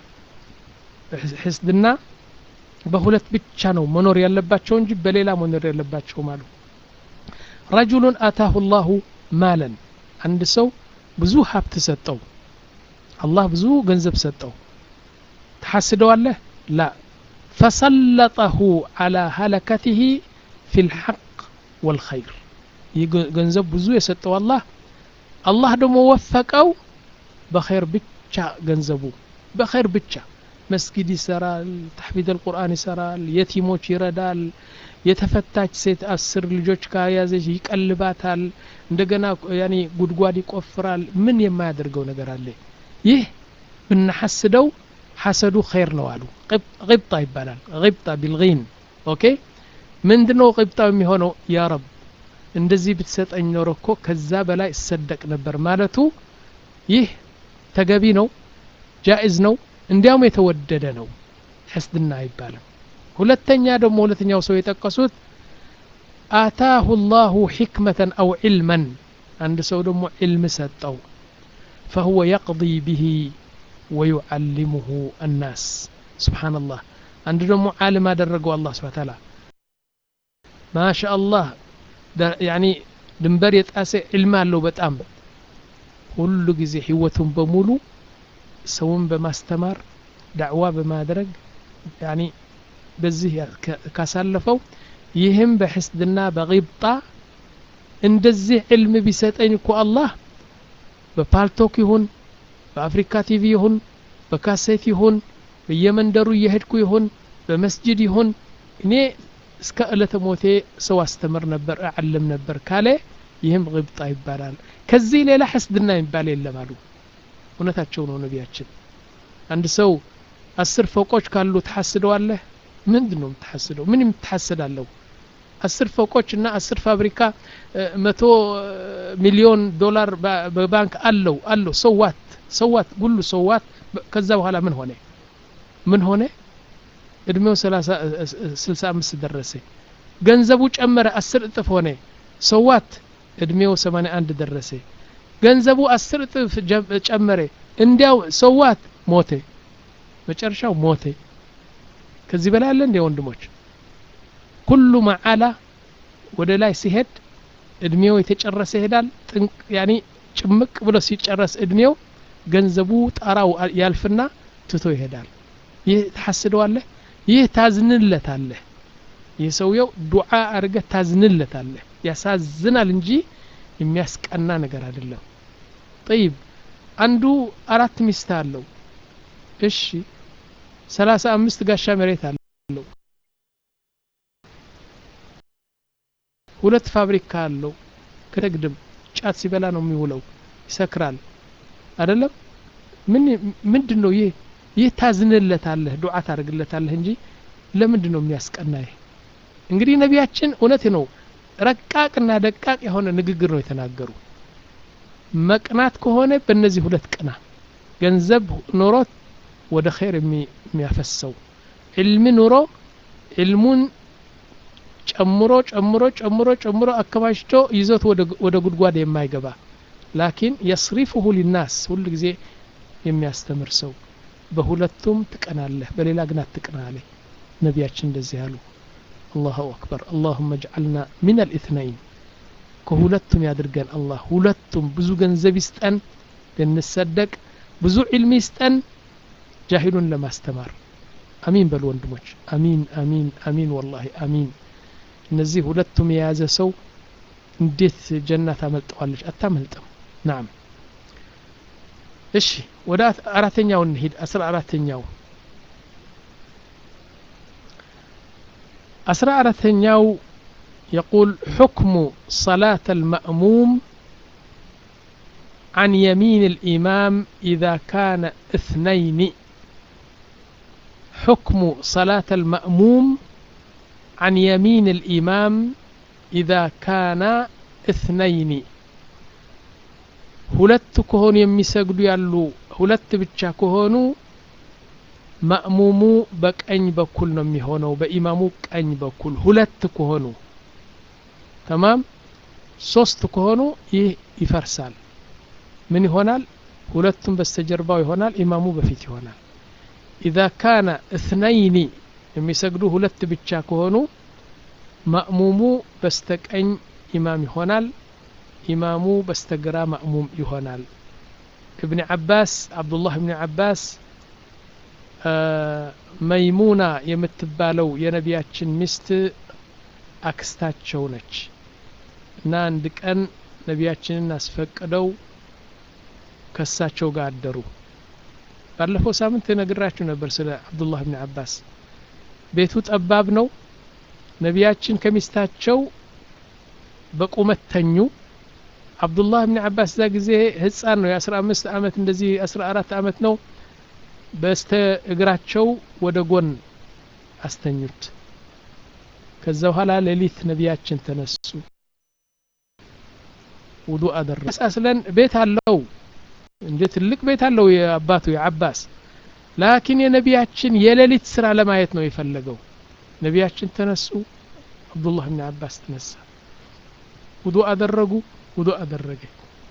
ሕስድና በሁለት ብቻ ነው መኖር ያለባቸው እንጂ በሌላ መኖር የለባቸውም አሉ ረጁሉን አታሁ ላሁ ማለን አንድ ሰው ብዙ ሀብት ሰጠው አላህ ብዙ ገንዘብ ሰጠው ተሐስደዋለህ ላ ፈሰለጠሁ አላ ሀለከትህ ፊ ልሐቅ ወልኸይር ይህ ገንዘብ ብዙ የሰጠው አላህ አላህ ደግሞ ወፈቀው በኸይር ብቻ ገንዘቡ በኸይር ብቻ መስጊድ ይሰራል ተሕፊድ አልቁርአን ይሰራል የቲሞች ይረዳል የተፈታች ሴት አስር ልጆች ከያዘች ይቀልባታል እንደገና ያኔ ጉድጓድ ይቆፍራል ምን የማያደርገው ነገር አለ ይህ ብናሐስደው ሐሰዱ ኸይር ነው አሉ ቅብጣ ይባላል ቅብጣ ቢልጊን ኦኬ ምንድነው ቅብጣው የሚሆነው ያ ረብ እንደዚህ ብትሰጠኝ ኖሮ እኮ ከዛ በላይ እሰደቅ ነበር ማለቱ ይህ ተገቢ ነው ጃኢዝ ነው እንዲያውም የተወደደ ነው ሕስድና አይባልም ሁለተኛ ደግሞ ሁለተኛው ሰው የጠቀሱት አታሁ ላሁ ሕክመተን አው ዒልመን አንድ ሰው ደግሞ ዒልም ሰጠው ፈሁወ የቅضي ብሂ ወዩዓሊሙሁ አናስ ስብሓንላህ አንድ ደግሞ ዓለም አደረገው አላህ ስብሓ ታላ ማሻ አላህ ያኒ ድንበር የጣሰ ዕልም አለው በጣም ሁሉ ጊዜ ህይወቱን በሙሉ ሰውን በማስተማር ዳዕዋ በማድረግ ያኒ በዚህ ካሳለፈው ይህም በሕስድና በቂብጣ እንደዚህ ዕልም ቢሰጠኝ እኮ አላህ በፓልቶክ ይሁን በአፍሪካ ቲቪ ይሁን በካሴት ይሁን በየመንደሩ እየሄድኩ ይሁን በመስጅድ ይሁን እኔ እስከ ዕለተ ሞቴ ሰው አስተምር ነበር አዓልም ነበር ካለ ይህም ግብጣ ይባላል ከዚህ ሌላ ሕስድና የሚባል የለም አሉ እውነታቸው ነው ነቢያችን አንድ ሰው አስር ፎቆች ካሉ ትሐስደዋለህ ምንድን ነው የምትሐስደው ምን የምትሐስዳለሁ አስር ፎቆች እና አስር ፋብሪካ መቶ ሚሊዮን ዶላር በባንክ አለው አለው ሰዋት ሰዋት ጉሉ ሰዋት ከዛ በኋላ ምን ሆነ ምን ሆነ እድሜው ስልሳ አምስት ደረሰ ገንዘቡ ጨመረ አስር እጥፍ ሆነ ሰዋት እድሜው ሰማንያ አንድ ደረሰ ገንዘቡ አስር እጥፍ ጨመረ እንዲያው ሰዋት ሞተ መጨረሻው ሞተ ከዚህ በላይ አለ እንዴ ወንድሞች ኩሉ መዓላ ወደ ላይ ሲሄድ እድሜው የተጨረሰ ይሄዳል ጥንቅ ያኒ ጭምቅ ብሎ ሲጨረስ እድሜው ገንዘቡ ጣራው ያልፍና ትቶ ይሄዳል ይህ ትሐስደዋለህ ይህ ታዝንለታለህ ይህ ሰውየው ዱዓ አድርገህ ታዝንለታለህ ያሳዝናል እንጂ የሚያስቀና ነገር አይደለም ጠይብ አንዱ አራት ሚስት አለው እሺ ሰላሳ አምስት ጋሻ መሬት አለው ሁለት ፋብሪካ አለው ከደግድም ጫት ሲበላ ነው የሚውለው ይሰክራል አይደለም ምን ምንድን ነው ይህ ይህ ታዝንለታለህ ዱዓ ታደርግለታለህ እንጂ ለምንድን ነው የሚያስቀና ይህ እንግዲህ ነቢያችን እውነት ነው ረቃቅና ደቃቅ የሆነ ንግግር ነው የተናገሩ መቅናት ከሆነ በእነዚህ ሁለት ቅና ገንዘብ ኖሮት ወደ ኸይር የሚያፈሰው ዕልም ኑሮ ዕልሙን ጨምሮ ጨምሮ ጨምሮ ጨምሮ አከማችቶ ይዞት ወደ ጉድጓድ የማይገባ ላኪን የስሪፍሁ ሊናስ ሁሉ ጊዜ የሚያስተምር ሰው በሁለቱም ትቀናለህ በሌላ ግን አትቅና አለ ነቢያችን እንደዚህ አሉ አላሁ አክበር አላሁመ ጅዓልና ምን አልኢትነይን ከሁለቱም ያድርገን አላህ ሁለቱም ብዙ ገንዘብ ይስጠን ልንሰደቅ ብዙ ዕልም ይስጠን ጃሂሉን ለማስተማር አሚን በሉ ወንድሞች አሚን አሚን አሚን ወላሂ አሚን እነዚህ ሁለቱም የያዘ ሰው እንዴት ጀና ታመልጠዋለች አታመልጥም ናም እሺ ወደ አራተኛው እንሂድ አስራ አራተኛው አስራ አራተኛው يقول حكم صلاة المأموم عن يمين الإمام إذا كان اثنين حكم صلاة المأموم عن يمين الإمام إذا كان اثنين ሁለት ከሆኑ የሚሰግዱ ያሉ ሁለት ብቻ ከሆኑ ማእሙሙ በቀኝ በኩል ነው የሚሆነው በኢማሙ ቀኝ በኩል ሁለት ከሆኑ ተማም ሶስት ከሆኑ ይህ ይፈርሳል ምን ይሆናል ሁለቱም በስተጀርባው ይሆናል ኢማሙ በፊት ይሆናል ኢዛ ካነ እትነይኒ የሚሰግዱ ሁለት ብቻ ከሆኑ ማእሙሙ በስተቀኝ ኢማም ይሆናል ኢማሙ በስተግራ ማእሙም ይሆናል እብን ዓባስ አብዱላህ እብን ዓባስ መይሙና የምትባለው የነቢያችን ሚስት አክስታቸው ነች እና አንድ ቀን ነቢያችንን አስፈቅደው ከሳቸው ጋር አደሩ ባለፈው ሳምንት ነግራችሁ ነበር ስለ አብዱላህ ብን አባስ ቤቱ ጠባብ ነው ነቢያችን ከሚስታቸው በቁመት ተኙ አብዱላህ ብን አባስ እዛ ጊዜ ህፃን ነው የአስራ አምስት አመት እንደዚህ አስራ አራት አመት ነው በስተ እግራቸው ወደ ጎን አስተኙት ከዛ በኋላ ሌሊት ነቢያችን ተነሱ ውዱ አደረጉ አስለን ቤት አለው እንደ ትልቅ ቤት አለው የአባቱ የአባስ ላኪን የነቢያችን የሌሊት ስራ ለማየት ነው የፈለገው ነቢያችን ተነሱ አብዱላህ ብን አባስ ተነሳ ውዱ አደረጉ ውዱ አደረገ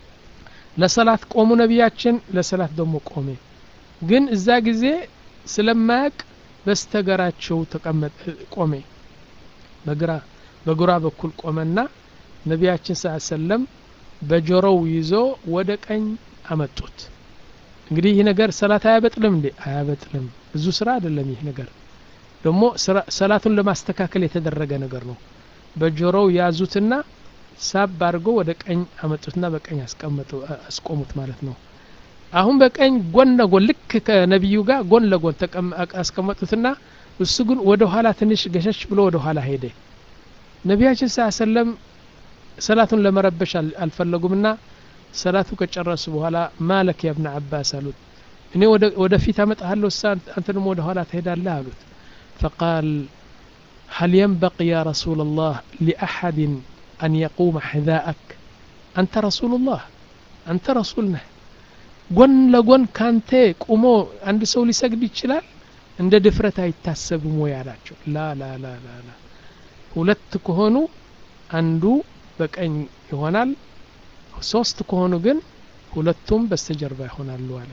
ለሰላት ቆሙ ነቢያችን ለሰላት ደግሞ ቆሜ ግን እዛ ጊዜ ስለማያቅ በስተገራቸው ተቀመጠ ቆሜ በግራ በግራ በኩል ቆመና ነቢያችን ስ ሰለም በጆሮው ይዞ ወደ ቀኝ አመጡት እንግዲህ ይህ ነገር ሰላት አያበጥልም እንዴ አያበጥልም ብዙ ስራ አይደለም ይህ ነገር ደግሞ ሰላቱን ለማስተካከል የተደረገ ነገር ነው በጆሮው ያዙትና ሳብ አድርጎ ወደ ቀኝ አመጡትና በቀኝ አስቆሙት ማለት ነው አሁን በቀኝ ጎን ለጎን ልክ ከነቢዩ ጋር ጎን ለጎን አስቀመጡትና እሱ ግን ወደ ኋላ ትንሽ ገሸሽ ብሎ ወደ ኋላ ሄደ ነቢያችን ስ ሰለም ሰላቱን ለመረበሽ አልፈለጉምና ሰላቱ ከጨረሱ በኋላ ማለክ ያ ብነ አባስ አሉት እኔ ወደ ፊት አመጣሃለሁ እሳ አንተ ደግሞ ወደ ኋላ ትሄዳለህ አሉት فقال هل ينبغي يا رسول الله لأحد أن يقوم حذاءك أنت رسول الله أنت رسولنا ጎን ለጎን ካንተ ቁሞ አንድ ሰው ሊሰግድ ይችላል እንደ ድፍረት አይታሰብም ወይ አላቸው ላ ላ ላ ላ ላ ሁለት ከሆኑ አንዱ በቀኝ ይሆናል ሶስት ከሆኑ ግን ሁለቱም በስተጀርባ ይሆናሉ አለ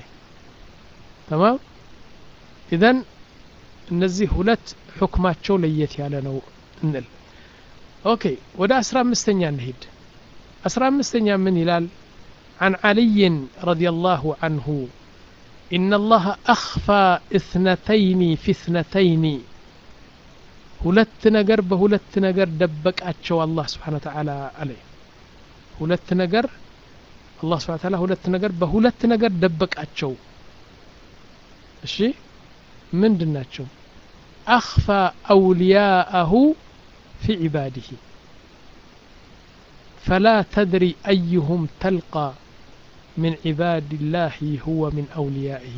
ተማም ኢዘን እነዚህ ሁለት ሑክማቸው ለየት ያለ ነው እንል ኦኬ ወደ አስራ አምስተኛ እንሂድ አስራ አምስተኛ ምን ይላል عن علي رضي الله عنه إن الله أخفى اثنتين في اثنتين ሁለት ነገር በሁለት ነገር ደበቃቸው አላህ ስብሓን ተዓላ አለ ሁለት ነገር አላህ ስብሓን ተዓላ ሁለት ነገር በሁለት ነገር ደበቃቸው እሺ ምንድን ናቸው አኽፋ አውልያአሁ ፊ ዒባዲህ فلا تدري أيهم تلقى من عباد الله هو من أوليائه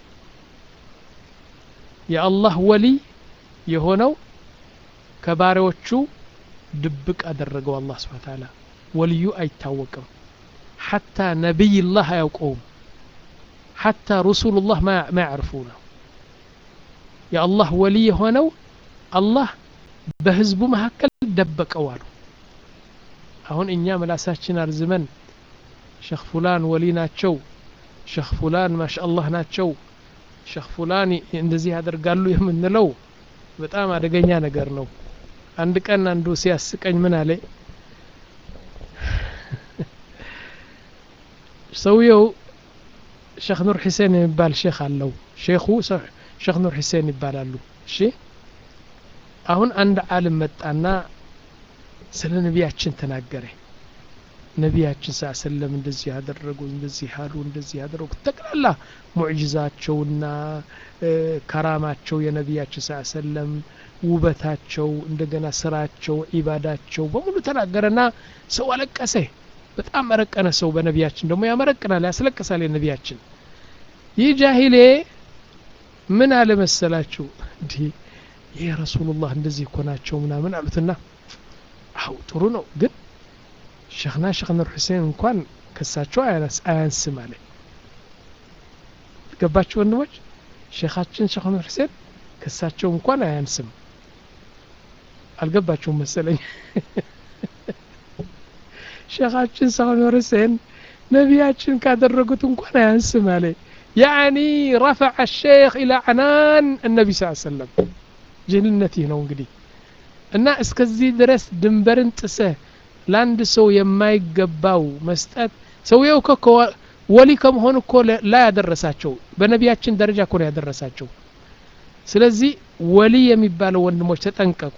يا الله ولي يهونو ከባሪዎቹ ድብቅ አደረገው አላህ ስብሓን ታላ ወልዩ አይታወቅም ሐታ ነቢይላህ አያውቀውም ሐታ ረሱሉላህ ማ ያዕርፉ ነው የአላህ ወሊ የሆነው አላህ በህዝቡ መካከል ደበቀው አሉ አሁን እኛ ምላሳችን አርዝመን ሸክ ፉላን ወሊ ናቸው ሸክ ፉላን ማሻአላህ ናቸው ሸክ ፉላን እንደዚህ ያደርጋሉ የምንለው በጣም አደገኛ ነገር ነው አንድ ቀን አንዱ ሲያስቀኝ ምን አለ ሰውየው ሼክ ኑር ሒሴን የሚባል ሼክ አለው ሼኹ ሼክ ኑር ሒሴን ይባላሉ እሺ አሁን አንድ አልም መጣና ስለ ነቢያችን ተናገረ ነቢያችን ስ ሰለም እንደዚህ ያደረጉ እንደዚህ ያሉ እንደዚህ ያደረጉ ጠቅላላ ሙዕጅዛቸውና ከራማቸው የነቢያችን ስ ሰለም ውበታቸው እንደገና ስራቸው ኢባዳቸው በሙሉ ተናገረና ሰው አለቀሰ በጣም መረቀነ ሰው በነቢያችን ደግሞ ያመረቅናል ያስለቅሳል የነቢያችን ይህ ጃሂሌ ምን አለ መሰላችሁ እንዲህ ይህ ረሱሉላህ እንደዚህ እኮ ናቸው ምናምን አሉትና አው ጥሩ ነው ግን ሸክና ሸክ ኑር ሁሴን እንኳን ከሳቸው አያንስም አለ ገባችሁ ወንድሞች ሼኻችን ሸክ ኑር ሁሴን ከሳቸው እንኳን አያንስም አልገባችሁም መሰለኝ ሼኻችን ሸክ ኑር ሁሴን ነቢያችን ካደረጉት እንኳን አያንስም አለ ያኒ ረፈዐ ሼክ ኢላ ዐናን እነቢ ስ ሰለም ጅህልነት ይህ ነው እንግዲህ እና እስከዚህ ድረስ ድንበርን ጥሰህ ለአንድ ሰው የማይገባው መስጠት ሰውየው እኮ ወሊ ከመሆን እኮ ላይ ያደረሳቸው በነቢያችን ደረጃ እኮ ነው ያደረሳቸው ስለዚህ ወሊ የሚባለው ወንድሞች ተጠንቀቁ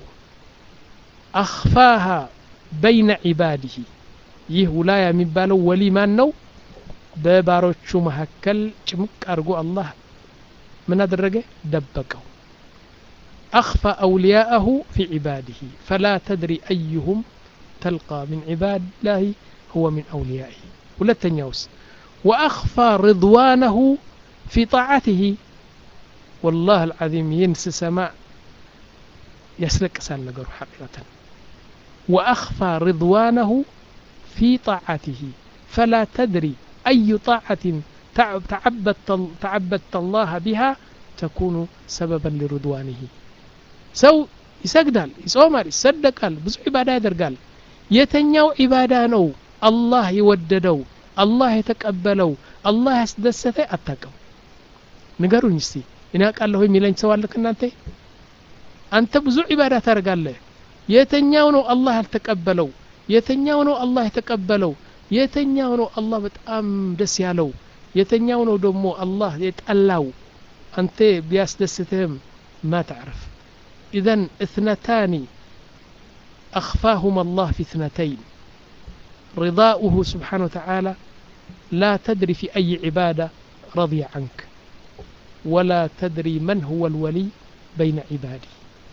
አኽፋሃ በይነ ዒባዲህ ይህ ውላያ የሚባለው ወሊ ማን ነው በባሮቹ መካከል ጭምቅ አድርጎ አላህ ምን አደረገ ደበቀው أخفى أولياءه في عباده فلا تدري أيهم تلقى من عباد الله هو من أوليائه ولا تنيوس وأخفى رضوانه في طاعته والله العظيم ينس سماء يسلك سال نقر حقيقة وأخفى رضوانه في طاعته فلا تدري أي طاعة تعبدت, تعبدت الله بها ተኩኑ ሰበበን ሊሩድዋኒሂ ሰው ይሰግዳል ይጾማል ይሰደቃል ብዙ ዒባዳ ያደርጋል የተኛው ዒባዳ ነው አላህ የወደደው አላህ የተቀበለው አላህ ያስደሰተ አታቅም ንገሩኝ እስቲ እኔ አውቃለሁ የሚለኝ ሰው አለ ከእናንተ አንተ ብዙ ዒባዳ ታደርጋለህ የተኛው ነው አላህ ያልተቀበለው የተኛው ነው አላህ የተቀበለው የተኛው ነው አላህ በጣም ደስ ያለው የተኛው ነው ደግሞ አላህ የጠላው አንተ ቢያስደስትህም ማ ተዕርፍ ኢዘን እትነታኒ أخفاهما الله في اثنتين رضاؤه سبحانه وتعالى لا تدري في أي عبادة رضي عنك ولا تدري من هو الولي بين عبادي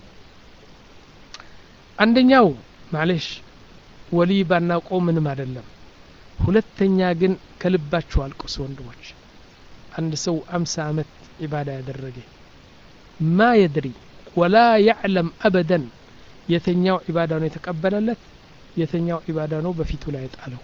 አንደኛው ማለሽ ወሊ ባናውቀው ምንም አይደለም ሁለተኛ ግን ከልባችሁ አልቁስ ወንድሞች አንድ ሰው አምሳ ዓመት ዒባዳ ያደረገ ማ የድሪ ወላ ያዕለም አበደን የተኛው ዒባዳ ነው የተቀበለለት የተኛው ዒባዳ ነው በፊቱ ላይ የጣለው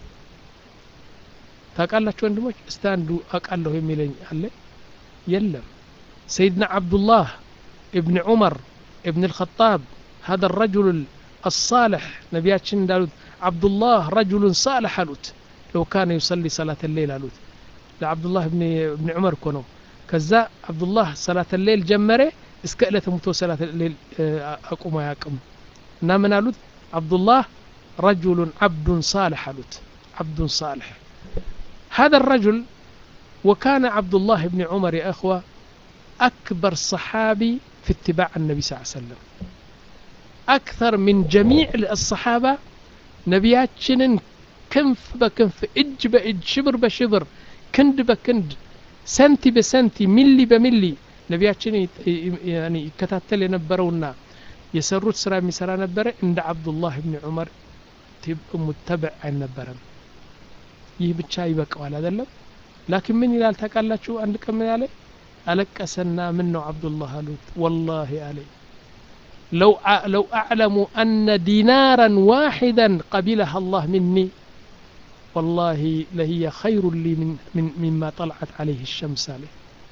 ታውቃላችሁ ወንድሞች እስቲ አንዱ አውቃለሁ የሚለኝ አለ የለም ሰይድና ዓብዱላህ እብን ዑመር እብን ልኸጣብ هذا الرجل الصالح نبياتشن دالوت عبد الله رجل صالح አሉት لو كان يصلي صلاة الليل አሉት لعبد الله بن ابن عمر كونو ከዛ አብዱላህ ሰላት ሌል ጀመረ እስከ ዕለተ ሙቶ ሰላት ሌል አቁሞ አያቅም እና ምን አሉት አብዱላህ ረጁሉን ዓብዱን ሳልሕ አሉት ዓብዱን ሳልሕ هذا الرجل وكان عبد الله بن عمر يا أخوة أكبر صحابي في اتباع النبي صلى الله عليه وسلم أكثر من جميع الصحابة نبياتشن كنف بكنف إج بإج شبر بشبر كند بكند سنتي بسنتي ملي بملي ነቢያችን ይከታተል የነበረውና የሰሩት ስራ የሚሰራ ነበረ እንደ አብዱላህ ብን ዑመር ሙተብዕ አልነበረም ይህ ብቻ ይበቀዋል አይደለም ላኪን ምን ይላል ታውቃላችሁ አንድ ቀን ምን ያለ አለቀሰና ምን ነው አብዱላህ አሉት ወላሂ አለኝ لو لو أعلم أن دينارا واحدا قبلها الله مني والله لهي خير لي من, من مما طلعت عليه الشمس عليه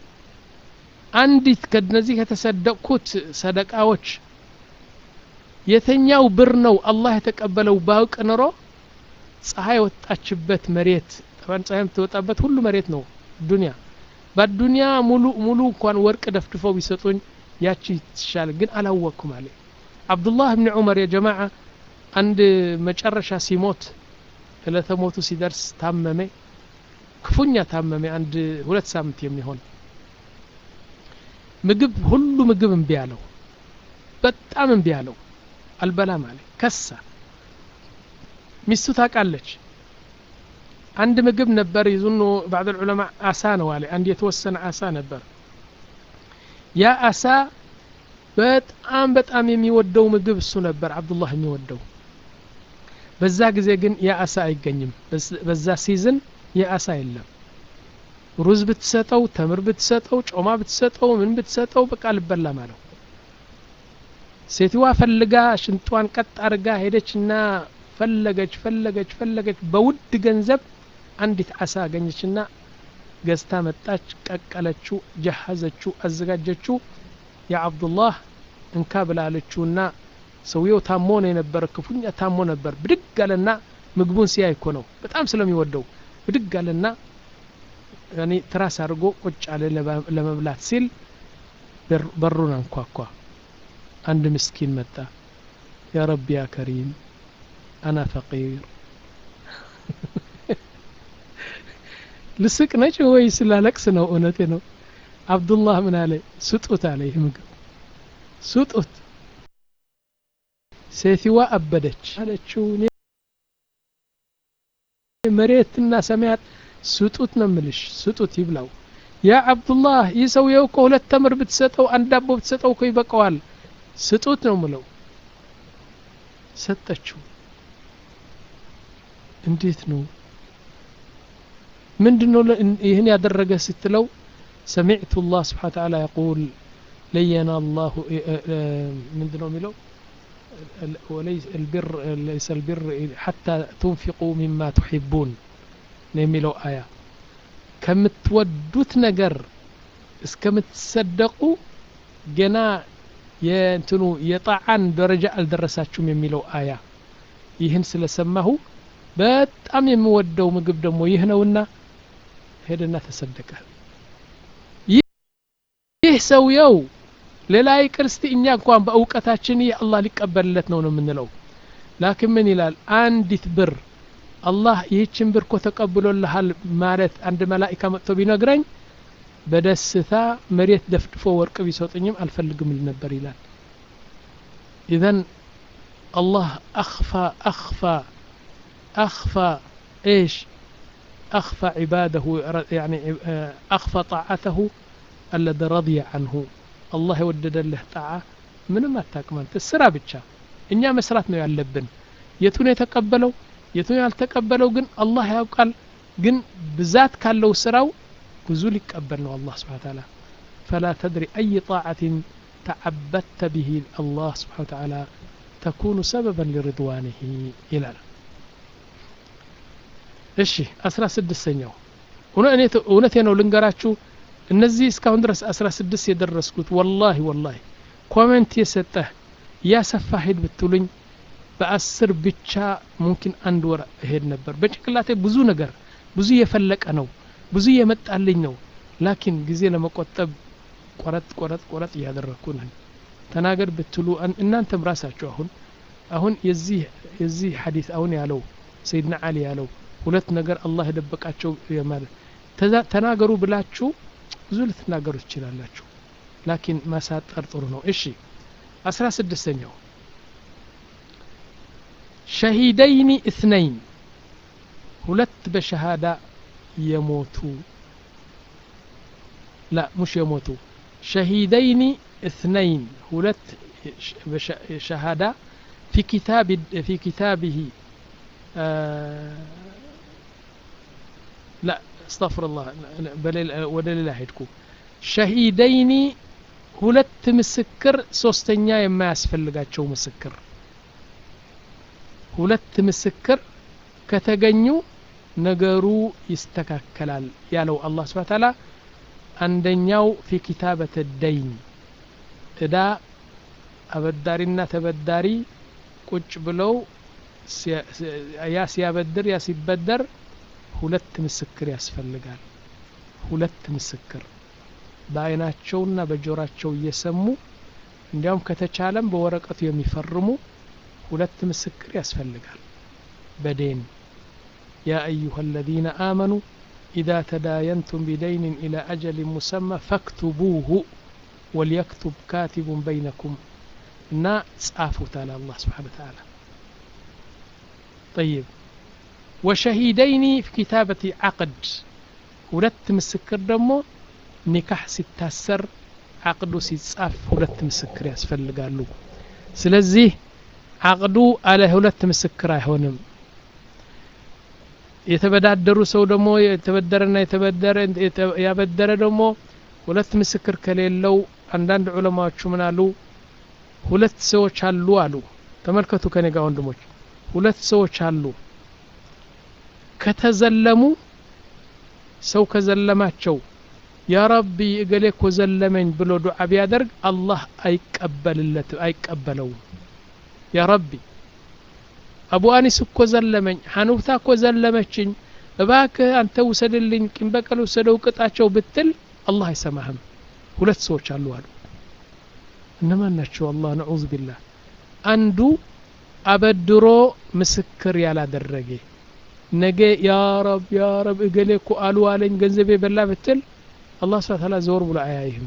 አንዲት ከነዚህ ከተሰደቅኩት ሰደቃዎች የተኛው ብር ነው አላህ የተቀበለው ባውቅ ኖሮ ፀሐይ ወጣችበት መሬት ጠባን ፀሐይ የምትወጣበት ሁሉ መሬት ነው ዱንያ በዱንያ ሙሉ ሙሉ እንኳን ወርቅ ደፍድፈው ቢሰጡኝ ያቺ ትሻል ግን አላወቅኩም አለ አብዱላህ ብን ዑመር የጀማዓ አንድ መጨረሻ ሲሞት እለተ ሞቱ ሲደርስ ታመመ ክፉኛ ታመመ አንድ ሁለት ሳምንት የሚሆን ምግብ ሁሉ ምግብ እምቢ አለው በጣም እምቢ አለው አልበላም አለ ከሳ ሚስቱ ታውቃለች አንድ ምግብ ነበር ይዙኑ ባዕድ ዑለማ አሳ ነው አለ አንድ የተወሰነ አሳ ነበር ያ አሳ በጣም በጣም የሚወደው ምግብ እሱ ነበር አብዱላህ የሚወደው በዛ ጊዜ ግን ያ አሳ አይገኝም በዛ ሲዝን ያ አሳ የለም ሩዝ ብትሰጠው ተምር ብትሰጠው ጮማ ብትሰጠው ምን ብትሰጠው በቃ ልበላም አለው ሴትዋ ፈልጋ ሽንጧን ቀጥ አርጋ ሄደችና ፈለገች ፈለገች ፈለገች በውድ ገንዘብ አንዲት አሳ አገኘችና ገዝታ መጣች ቀቀለችው ጀሀዘችው አዘጋጀችው የአብዱላህ እንካ ብላለችውና ሰውየው ታሞ ነው የነበረ ክፉኛ ታሞ ነበር ብድግ አለና ምግቡን ሲያይ እኮ ነው በጣም ስለሚወደው ብድግ አለና ያኔ ትራስ አድርጎ ቁጭ አለ ለመብላት ሲል በሩን አንኳኳ አንድ ምስኪን መጣ ያ ረቢ ያ ከሪም አና ፈቂር ልስቅ ነጭ ወይ ስላለቅስ ነው እውነቴ ነው አብዱላህ ምን አለ ስጡት አለ ይህ ምግብ ስጡት ሴትዋ አበደች አለችው መሬትና ሰማያት ስጡት ነው ምልሽ ስጡት ይብላው ያ አብዱላህ ይህ ሰውየው እኮ ሁለት ተምር ብትሰጠው አንድ ዳቦ ብትሰጠው እኮ ይበቀዋል ስጡት ነው ምለው ሰጠችው እንዴት ነው ምንድነው ይህን ያደረገ ስትለው ሰሚዕቱ ላህ ስብሓን ተዓላ የቁል ለየና አላሁ ምንድነው የሚለው البر ليس البر حتى تنفقوا مما تحبون ነው የሚለው አያ ከምትወዱት ነገር እስከምትሰደቁ ገና የእንትኑ የጣዓን ደረጃ አልደረሳችሁም የሚለው አያ ይህን ስለሰማሁ በጣም የምወደው ምግብ ደግሞ ይህ ነውና ሄደና ተሰደቀ ይህ ሰውየው ሌላ ይቅር እስቲ እኛ እንኳን በእውቀታችን ይህ አላህ ሊቀበልለት ነው ነው የምንለው ላኪን ምን ይላል አንዲት ብር አላህ ይህችን ብር እኮ ተቀብሎልሃል ማለት አንድ መላኢካ መጥቶ ቢነግረኝ በደስታ መሬት ደፍድፎ ወርቅ ቢሰጡኝም አልፈልግም ል ነበር ይላል ኢዘን አላህ አኽፋ አኽፋ አኽፋ ايش أخفى عباده يعني أخفى طاعته الذي رضي عنه الله يودد له طاعة ምንም አታቅም አንተ ስራ ብቻ እኛ መስራት ነው ያለብን የቱን የተቀበለው የቱን ያልተቀበለው ግን አላህ ያውቃል ግን ብዛት ካለው ስራው ብዙ ሊቀበል ነው አላህ ስብሓ ተዓላ ፈላ ተድሪ አይ ጣዓትን ተዓበድተ ብሂ አላህ ስብሓ ተዓላ ተኩኑ ሰበበን ሊርድዋንህ ይላል እሺ አስራ ስድስተኛው እውነቴ ነው ልንገራችሁ እነዚህ እስካሁን ድረስ አስራ ስድስት የደረስኩት ወላሂ ወላሂ ኮሜንት የሰጠህ እያሰፋ ሄድ ብትሉኝ በአስር ብቻ ሙምኪን አንድ ወር እሄድ ነበር በጭንቅላቴ ብዙ ነገር ብዙ እየፈለቀ ነው ብዙ እየመጣልኝ ነው ላኪን ጊዜ ለመቆጠብ ቆረጥ ቆረጥ ቆረጥ እያደረግኩ ነን ተናገር ብትሉ እናንተም ራሳችሁ አሁን አሁን የዚህ የዚህ ሐዲስ አሁን ያለው ሰይድና አሊ ያለው ሁለት ነገር አላህ የደበቃቸው ማለት ተናገሩ ብላችሁ ብዙ ልትናገሩ ትችላላችሁ ላኪን ማሳጠር ጥሩ ነው እሺ አስራ ስድስተኛው ሸሂደይኒ እትነይን ሁለት በሸሃዳ የሞቱ لا مش يموتوا شهيدين اثنين هلت شهادة في كتاب في كتابه آه لا استغفر الله ودليل هيدكو شهيدين ሁለት ምስክር ሶስተኛ የማያስፈልጋቸው ምስክር ሁለት ምስክር ከተገኙ ነገሩ ይስተካከላል ያለው አላህ ስብሐ ተዓላ አንደኛው ፊ ኪታበት ደይን እዳ አበዳሪና ተበዳሪ ቁጭ ብለው ያ ሲያበድር ያ ሲበደር ሁለት ምስክር ያስፈልጋል ሁለት ምስክር በአይናቸውና በጆራቸው እየሰሙ እንዲያውም ከተቻለም በወረቀቱ የሚፈርሙ ሁለት ምስክር ያስፈልጋል በዴን ያ አዩሃ አለዚነ አመኑ إذا تداينتم بدين إلى أجل مسمى فاكتبوه وليكتب كاتب بينكم نا ጻፉት على الله سبحانه وتعالى طيب وشهيدين في كتابة عقد ሁለት ምስክር ደግሞ ኒካህ ሲታሰር አቅዱ ሲጻፍ ሁለት ምስክር ያስፈልጋሉ ስለዚህ አቅዱ አለ ሁለት ምስክር አይሆንም የተበዳደሩ ሰው ደግሞ የተበደረና የተበደረ ያበደረ ደግሞ ሁለት ምስክር ከሌለው አንዳንድ ዑለማዎቹ ምን አሉ ሁለት ሰዎች አሉ አሉ ተመልከቱ ከኔ ጋር ወንድሞች ሁለት ሰዎች አሉ ከተዘለሙ ሰው ከዘለማቸው ያ ረቢ እገሌ እኮ ዘለመኝ ብሎ ዱዓ ቢያደርግ አላህ አይቀበልለት አይቀበለውም ያ ረቢ አቡ አኒስ እኮ ዘለመኝ ሐኑፍታ እኮ ዘለመችኝ እባክህ አንተ ውሰድልኝ ቂም በቀል ውሰደው ቅጣቸው ብትል አላህ አይሰማህም ሁለት ሰዎች አሉ አሉ እነማን ናቸው አላህ ነዑዝ ቢላህ አንዱ አበድሮ ምስክር ያላደረገ ነገ ያ ረብ ያ ረብ እገሌ እኮ አሉ አለኝ ገንዘቤ በላ ብትል አላህ ስብሐ ተዓላ ዘወር ብሎ አያይህም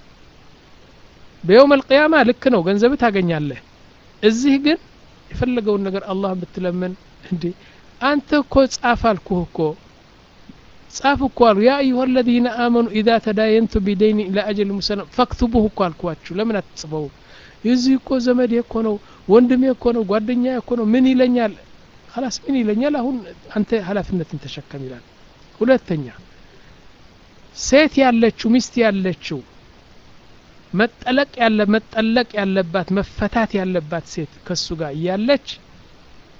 በየውም አልቅያማ ልክ ነው ገንዘብ ታገኛለህ እዚህ ግን የፈለገውን ነገር አላህ ብትለምን እንዴ አንተ እኮ ጻፍ አልኩህ እኮ ጻፍ እኮ አሉ ያ አዩሀ አለዚነ አመኑ ኢዛ ተዳየንቱ ቢደይን ኢላ አጀል ሙሰለም ፈክቱቡህ እኮ አልኳችሁ ለምን አትጽፈው የዚህ እኮ ዘመዴ እኮ ነው ወንድሜ እኮ ነው ጓደኛ እኮ ነው ምን ይለኛል ላስ ምን ይለኛል አሁን አንተ ኃላፊነትን ተሸከም ይላል ሁለተኛ ሴት ያለችው ሚስት ያለችው መጠለቅ ያለ መጠለቅ ያለባት መፈታት ያለባት ሴት ከሱ ጋር እያለች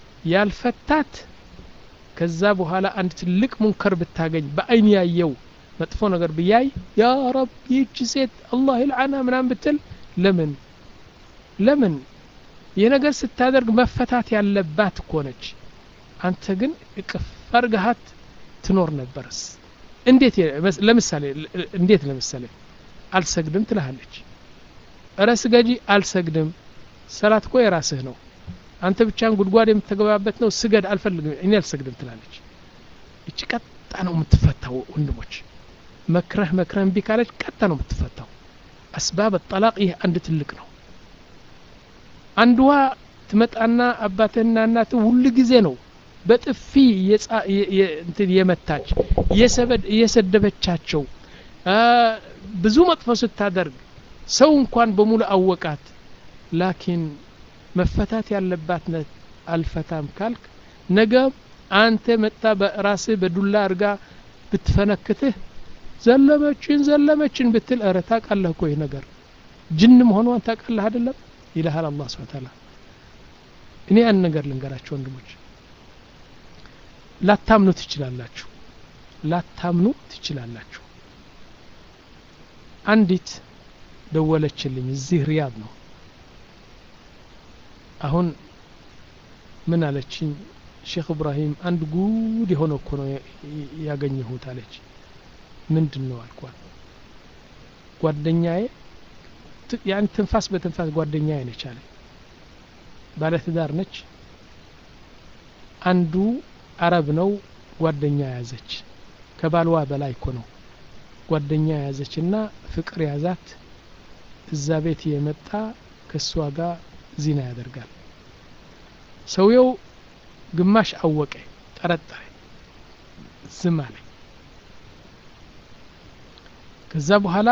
ያልፈታት ከዛ በኋላ አንድ ትልቅ ሙንከር ብታገኝ በአይን ያየው መጥፎ ነገር ብያይ ያ ረብ ይህች ሴት አላህ ይልዓና ምናምን ብትል ለምን ለምን ይህ ነገር ስታደርግ መፈታት ያለባት እኮ ነች አንተ ግን እቅፍ አርገሃት ትኖር ነበርስ እንዴት ለምሳሌ እንዴት ለምሳሌ አልሰግድም ትልሃለች እረ ስገጂ አልሰግድም ሰላት እኮ የራስህ ነው አንተ ብቻን ጉድጓድ የምትገባበት ነው ስገድ አልፈልግም እኔ አልሰግድም ትላለች እቺ ቀጣ ነው የምትፈታው ወንድሞች መክረህ መክረህ እምቢ ካለች ቀጣ ነው የምትፈታው አስባብ ጠላቅ ይህ አንድ ትልቅ ነው አንድዋ ትመጣና አባትህና እናትህ ሁል ጊዜ ነው በጥፊ እንትን የመታች እየሰደበቻቸው ብዙ መጥፎ ስታደርግ ሰው እንኳን በሙሉ አወቃት ላኪን መፈታት ያለባት ነት አልፈታም ካልክ ነገ አንተ መጣ በራስህ በዱላ አድርጋ ብትፈነክትህ ዘለመችን ዘለመችን ብትል እረ ታውቃለህ እኮ ይህ ነገር ጅን መሆኗን ታውቃለህ አይደለም ይልሃል አላህ ስብሐ ተዓላ እኔ ያን ነገር ልንገራቸው ወንድሞች ላታምኑ ትችላላችሁ ላታምኑ ትችላላችሁ አንዲት ደወለችልኝ እዚህ ሪያድ ነው አሁን ምን አለችኝ ሼክ እብራሂም አንድ ጉድ የሆነ እኮ ነው ያገኘሁት አለች ምንድን ነው አልኳት ጓደኛዬ ያን ትንፋስ በትንፋስ ጓደኛዬ ነች አለ ባለትዳር ነች አንዱ አረብ ነው ጓደኛ ያዘች ከባልዋ በላይ እኮ ነው ጓደኛ ያዘች እና ፍቅር ያዛት እዛ ቤት የመጣ ከእሷ ጋር ዚና ያደርጋል ሰውየው ግማሽ አወቀ ጠረጠረ ዝም አለ ከዛ በኋላ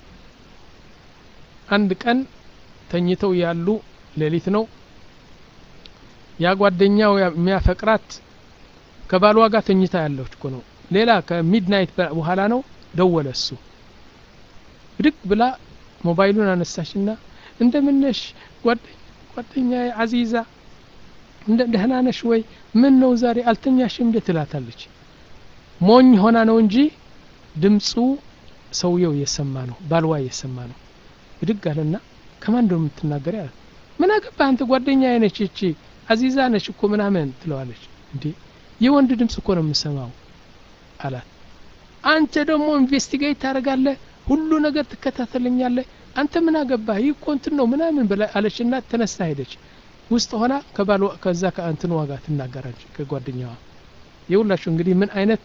አንድ ቀን ተኝተው ያሉ ሌሊት ነው ያ ጓደኛው የሚያፈቅራት ከባሏ ጋር ተኝታ ያለች እኮ ነው ሌላ ከሚድናይት በኋላ ነው ደወለ እሱ ብድግ ብላ ሞባይሉን አነሳችና እንደምነሽ ጓደኛ አዚዛ እንደ ደህና ነሽ ወይ ምን ነው ዛሬ አልተኛሽም እንዴ ትላታለች ሞኝ ሆና ነው እንጂ ድምፁ ሰውየው እየሰማ ነው ባልዋ እየሰማ ነው ብድግ አለና ከማን እንደው የምትናገር ያለ ምን አገባ አንተ ጓደኛ አይነች እቺ አዚዛ ነች እኮ ምናምን ትለዋለች እንዴ የወንድ ድምፅ እኮ ነው የምሰማው አላት አንተ ደግሞ ኢንቨስቲጌት ታደርጋለህ ሁሉ ነገር ትከታተለኛለህ አንተ ምን አገባህ ይህ እኮ እንትን ነው ምናምን ብላ አለችና ተነስታ ሄደች ውስጥ ሆና ከባል ከዛ ከእንትን ዋጋ ትናገራች ከጓደኛዋ የሁላችሁ እንግዲህ ምን አይነት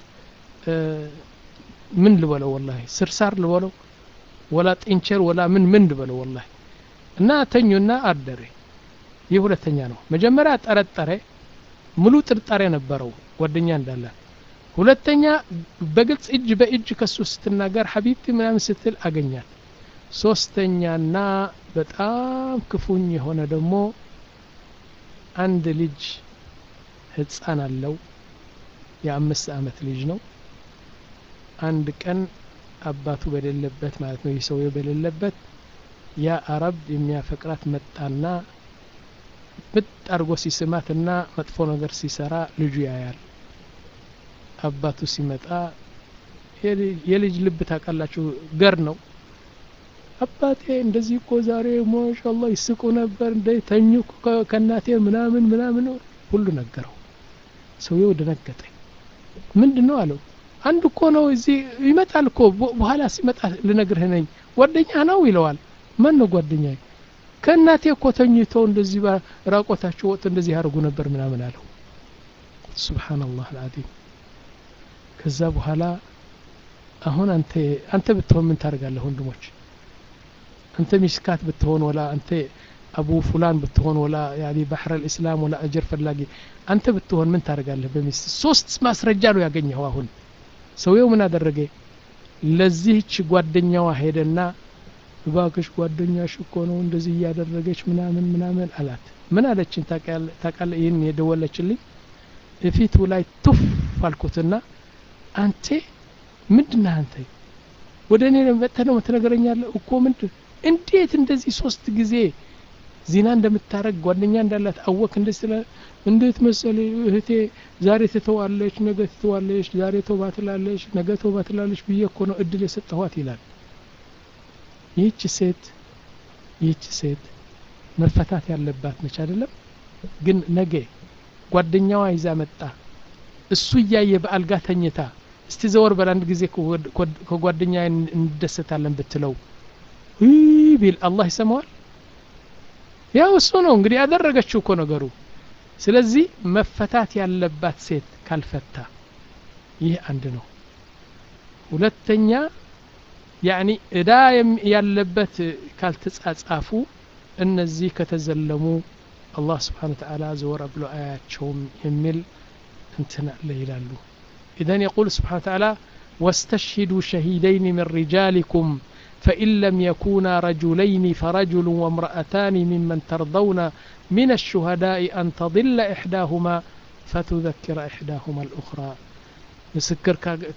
ምን ልበለው ወላሂ ስርሳር ልበለው ወላ ጢንቸር ወላ ምን ምን ልበለው ወላሂ እና ተኙና አደረ ይህ ሁለተኛ ነው መጀመሪያ ጠረጠረ ሙሉ ጥርጣሬ ነበረው ጓደኛ እንዳለ ሁለተኛ በግልጽ እጅ በእጅ ከሱ ስትናገር ሀቢብቲ ምናምን ስትል አገኛት ሶስተኛና በጣም ክፉኝ የሆነ ደግሞ አንድ ልጅ ህፃን አለው የአምስት አመት ልጅ ነው አንድ ቀን አባቱ በሌለበት ማለት ነው ይህ ሰውዬው በሌለበት ያ አረብ የሚያፈቅራት መጣና ምጥ አድርጎ ሲስማትና መጥፎ ነገር ሲሰራ ልጁ ያያል አባቱ ሲመጣ የልጅ ልብ ታውቃላችሁ ገር ነው አባቴ እንደዚህ እኮ ዛሬ ማሻአላህ ይስቁ ነበር እንደ ተኙ ከእናቴ ምናምን ምናምን ሁሉ ነገረው ሰውየው ደነገጠ ምንድን ነው አለው አንድ እኮ ነው እዚህ ይመጣል እኮ በኋላ ሲመጣ ልነግርህ ነኝ ጓደኛ ነው ይለዋል ማን ነው ጓደኛ ከእናቴ እኮ ተኝቶ እንደዚህ ራቆታቸው ወጥ እንደዚህ ያደርጉ ነበር ምናምን አለው ሱብሓነላህ አልዓዚም ከዛ በኋላ አሁን አንተ አንተ ብትሆን ምን ታደርጋለህ ወንድሞች አንተ ሚስካት ብትሆን ወላ አንተ አቡ ፉላን ብትሆን ወላ ያኒ ባህር አልእስላም ወላ አጀር ፈላጊ አንተ ብትሆን ምን ታደርጋለህ በሚስት ሶስት ማስረጃ ነው ያገኘው አሁን ሰውየው ምን አደረገ ለዚህች ጓደኛዋ ሄደና እባክሽ ጓደኛሽ እኮ ነው እንደዚህ እያደረገች ምናምን ምናምን አላት ምን አለችን ታቃለ ይህን የደወለችልኝ እፊቱ ላይ ቱፍ አልኩትና አንቴ ምንድነህ አንተ ወደ እኔ መጥተህ ነው ትነግረኛለህ እኮ ምንድን እንዴት እንደዚህ ሶስት ጊዜ ዚና እንደምታረግ ጓደኛ እንዳላት አወክ እንደ ስለ እንዴት መሰለ እህቴ ዛሬ ትተዋለች ነገ ትተዋለች ዛሬ ተውባ ትላለች ነገ ተውባ ትላለች ብዬ እኮ ነው እድል የሰጠኋት ይላል ይህች ሴት ይህች ሴት መፈታት ያለባት ነች አይደለም ግን ነገ ጓደኛዋ ይዛ መጣ እሱ እያየ በአልጋ ተኝታ እስቲ ዘወር በል አንድ ጊዜ ከጓደኛ እንደሰታለን ብትለው ይህ ቢል አላህ ይሰማዋል ያው እሱ ነው እንግዲህ ያደረገችው እኮ ነገሩ ስለዚህ መፈታት ያለባት ሴት ካልፈታ ይህ አንድ ነው ሁለተኛ ያኒ እዳ ያለበት ካልተጻጻፉ እነዚህ ከተዘለሙ አላህ ስብሓን ተዓላ ዘወር ብሎ አያቸውም የሚል እንትን አለ ይላሉ ኢዘን የቁል ስብሓን ተዓላ واستشهدوا شهيدين من رجالكم فإن لم يكونا رجلين فرجل وامرأتان ممن ترضون من الشهداء أن تضل إحداهما فتذكر إحداهما الأخرى مسكر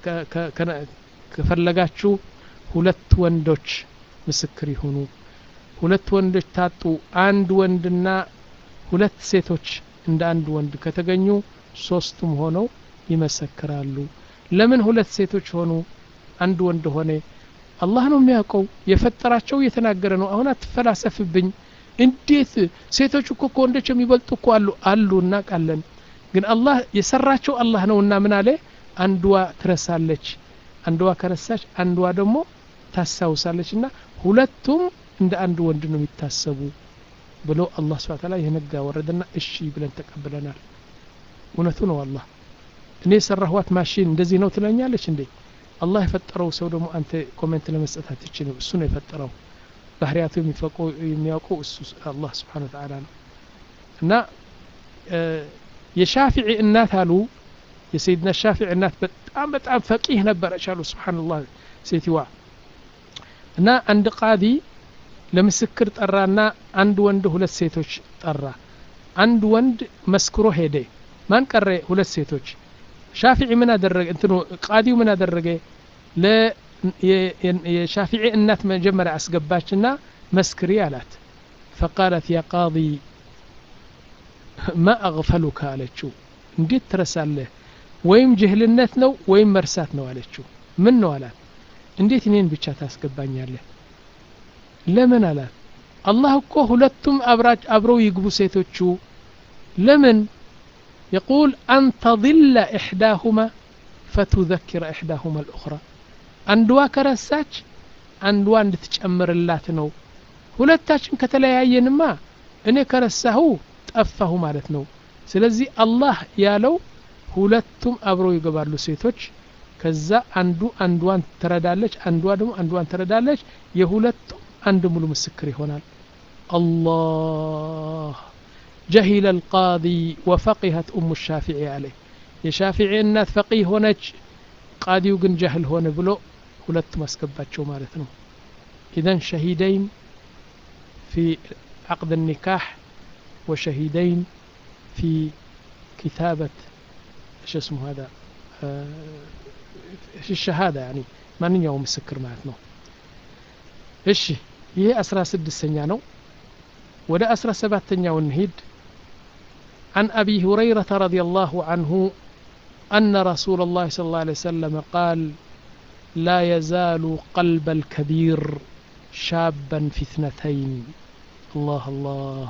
كفلقاتشو ሁለት ወንዶች ምስክር ይሁኑ ሁለት ወንዶች ታጡ አንድ ወንድና ሁለት ሴቶች እንደ አንድ ወንድ ከተገኙ ሶስቱም ሆነው ይመሰክራሉ ለምን ሁለት ሴቶች ሆኑ አንድ ወንድ ሆነ አላህ ነው የሚያውቀው የፈጠራቸው እየተናገረ ነው አሁን አትፈላሰፍብኝ እንዴት ሴቶች እኮ ከወንዶች የሚበልጡ እኮ አሉ አሉ እናውቃለን ግን አላህ የሰራቸው አላህ ነውና ምን አለ አንድዋ ትረሳለች አንድዋ ከረሳች አንድዋ ደግሞ ታስታውሳለች እና ሁለቱም እንደ አንድ ወንድ ነው የሚታሰቡ ብሎ አላህ ስብሐ ተዓላ የነጋ ወረደና እሺ ብለን ተቀብለናል እውነቱ ነው አላህ እኔ የሰራኋት ማሽን እንደዚህ ነው ትለኛለች እንዴ አላህ የፈጠረው ሰው ደግሞ አንተ ኮሜንት ለመስጠት አትችልም እሱ ነው የፈጠረው ባህሪያቱ የሚያውቀው እሱ አላህ ስብሓን ተዓላ ነው እና የሻፊዒ እናት አሉ የሰይድና ሻፊዒ እናት በጣም በጣም ፈቂህ ነበረች አሉ ስብሓንላህ ሴትዋ እና አንድ ቃዲ ለምስክር ጠራና አንድ ወንድ ሁለት ሴቶች ጠራ አንድ ወንድ መስክሮ ሄደ ማን ቀረ ሁለት ሴቶች ሻፊዒ ምን አደረገ እንትኑ ቃዲው ምን አደረገ የሻፊዒ እናት መጀመሪያ አስገባችና መስክሪ አላት ፈቃለት ያ ቃዲ ማ አግፈሉካ አለችው እንዴት ትረሳለህ ወይም ጅህልነት ነው ወይም መርሳት ነው አለችው ምን ነው አላት እንዴት እኔን ብቻ ታስገባኛለህ ለምን አላት አላህ እኮ ሁለቱም አብረው ይግቡ ሴቶቹ ለምን يقول أن تضل إحداهما فتذكر إحداهما الأخرى አንድዋ ከረሳች አንድዋ እንድትጨምርላት ነው ሁለታችን ከተለያየንማ እኔ ከረሳሁ ጠፋሁ ማለት ነው ስለዚህ አላህ ያለው ሁለቱም አብረው ይገባሉ ሴቶች ከዛ አንዱ አንዷን ትረዳለች አንዷ ደግሞ አንዷን ትረዳለች የሁለቱም አንድ ሙሉ ምስክር ይሆናል አላህ جهل القاضي وفقهت أم الشافعي عليه የሻፊዒ እናት ፈቂህ ሆነች ቃዲው ግን ጃህል ሆነ ብሎ ሁለት ማስገባቸው ማለት ነው ኢዘን ሸሂደይን ፊ عقد النكاح وشهيدين في كتابة ايش اسمه هذا ايش الشهادة يعني من يوم مسكر معناتنا ايش ይሄ አስራ ስድስተኛ ነው ወደ አስራ ሰባተኛው እንሂድ عن أبي هريرة رضي الله عنه أن رسول الله صلى الله عليه وسلم قال لا يزال قلب الكبير شابا في اثنتين الله الله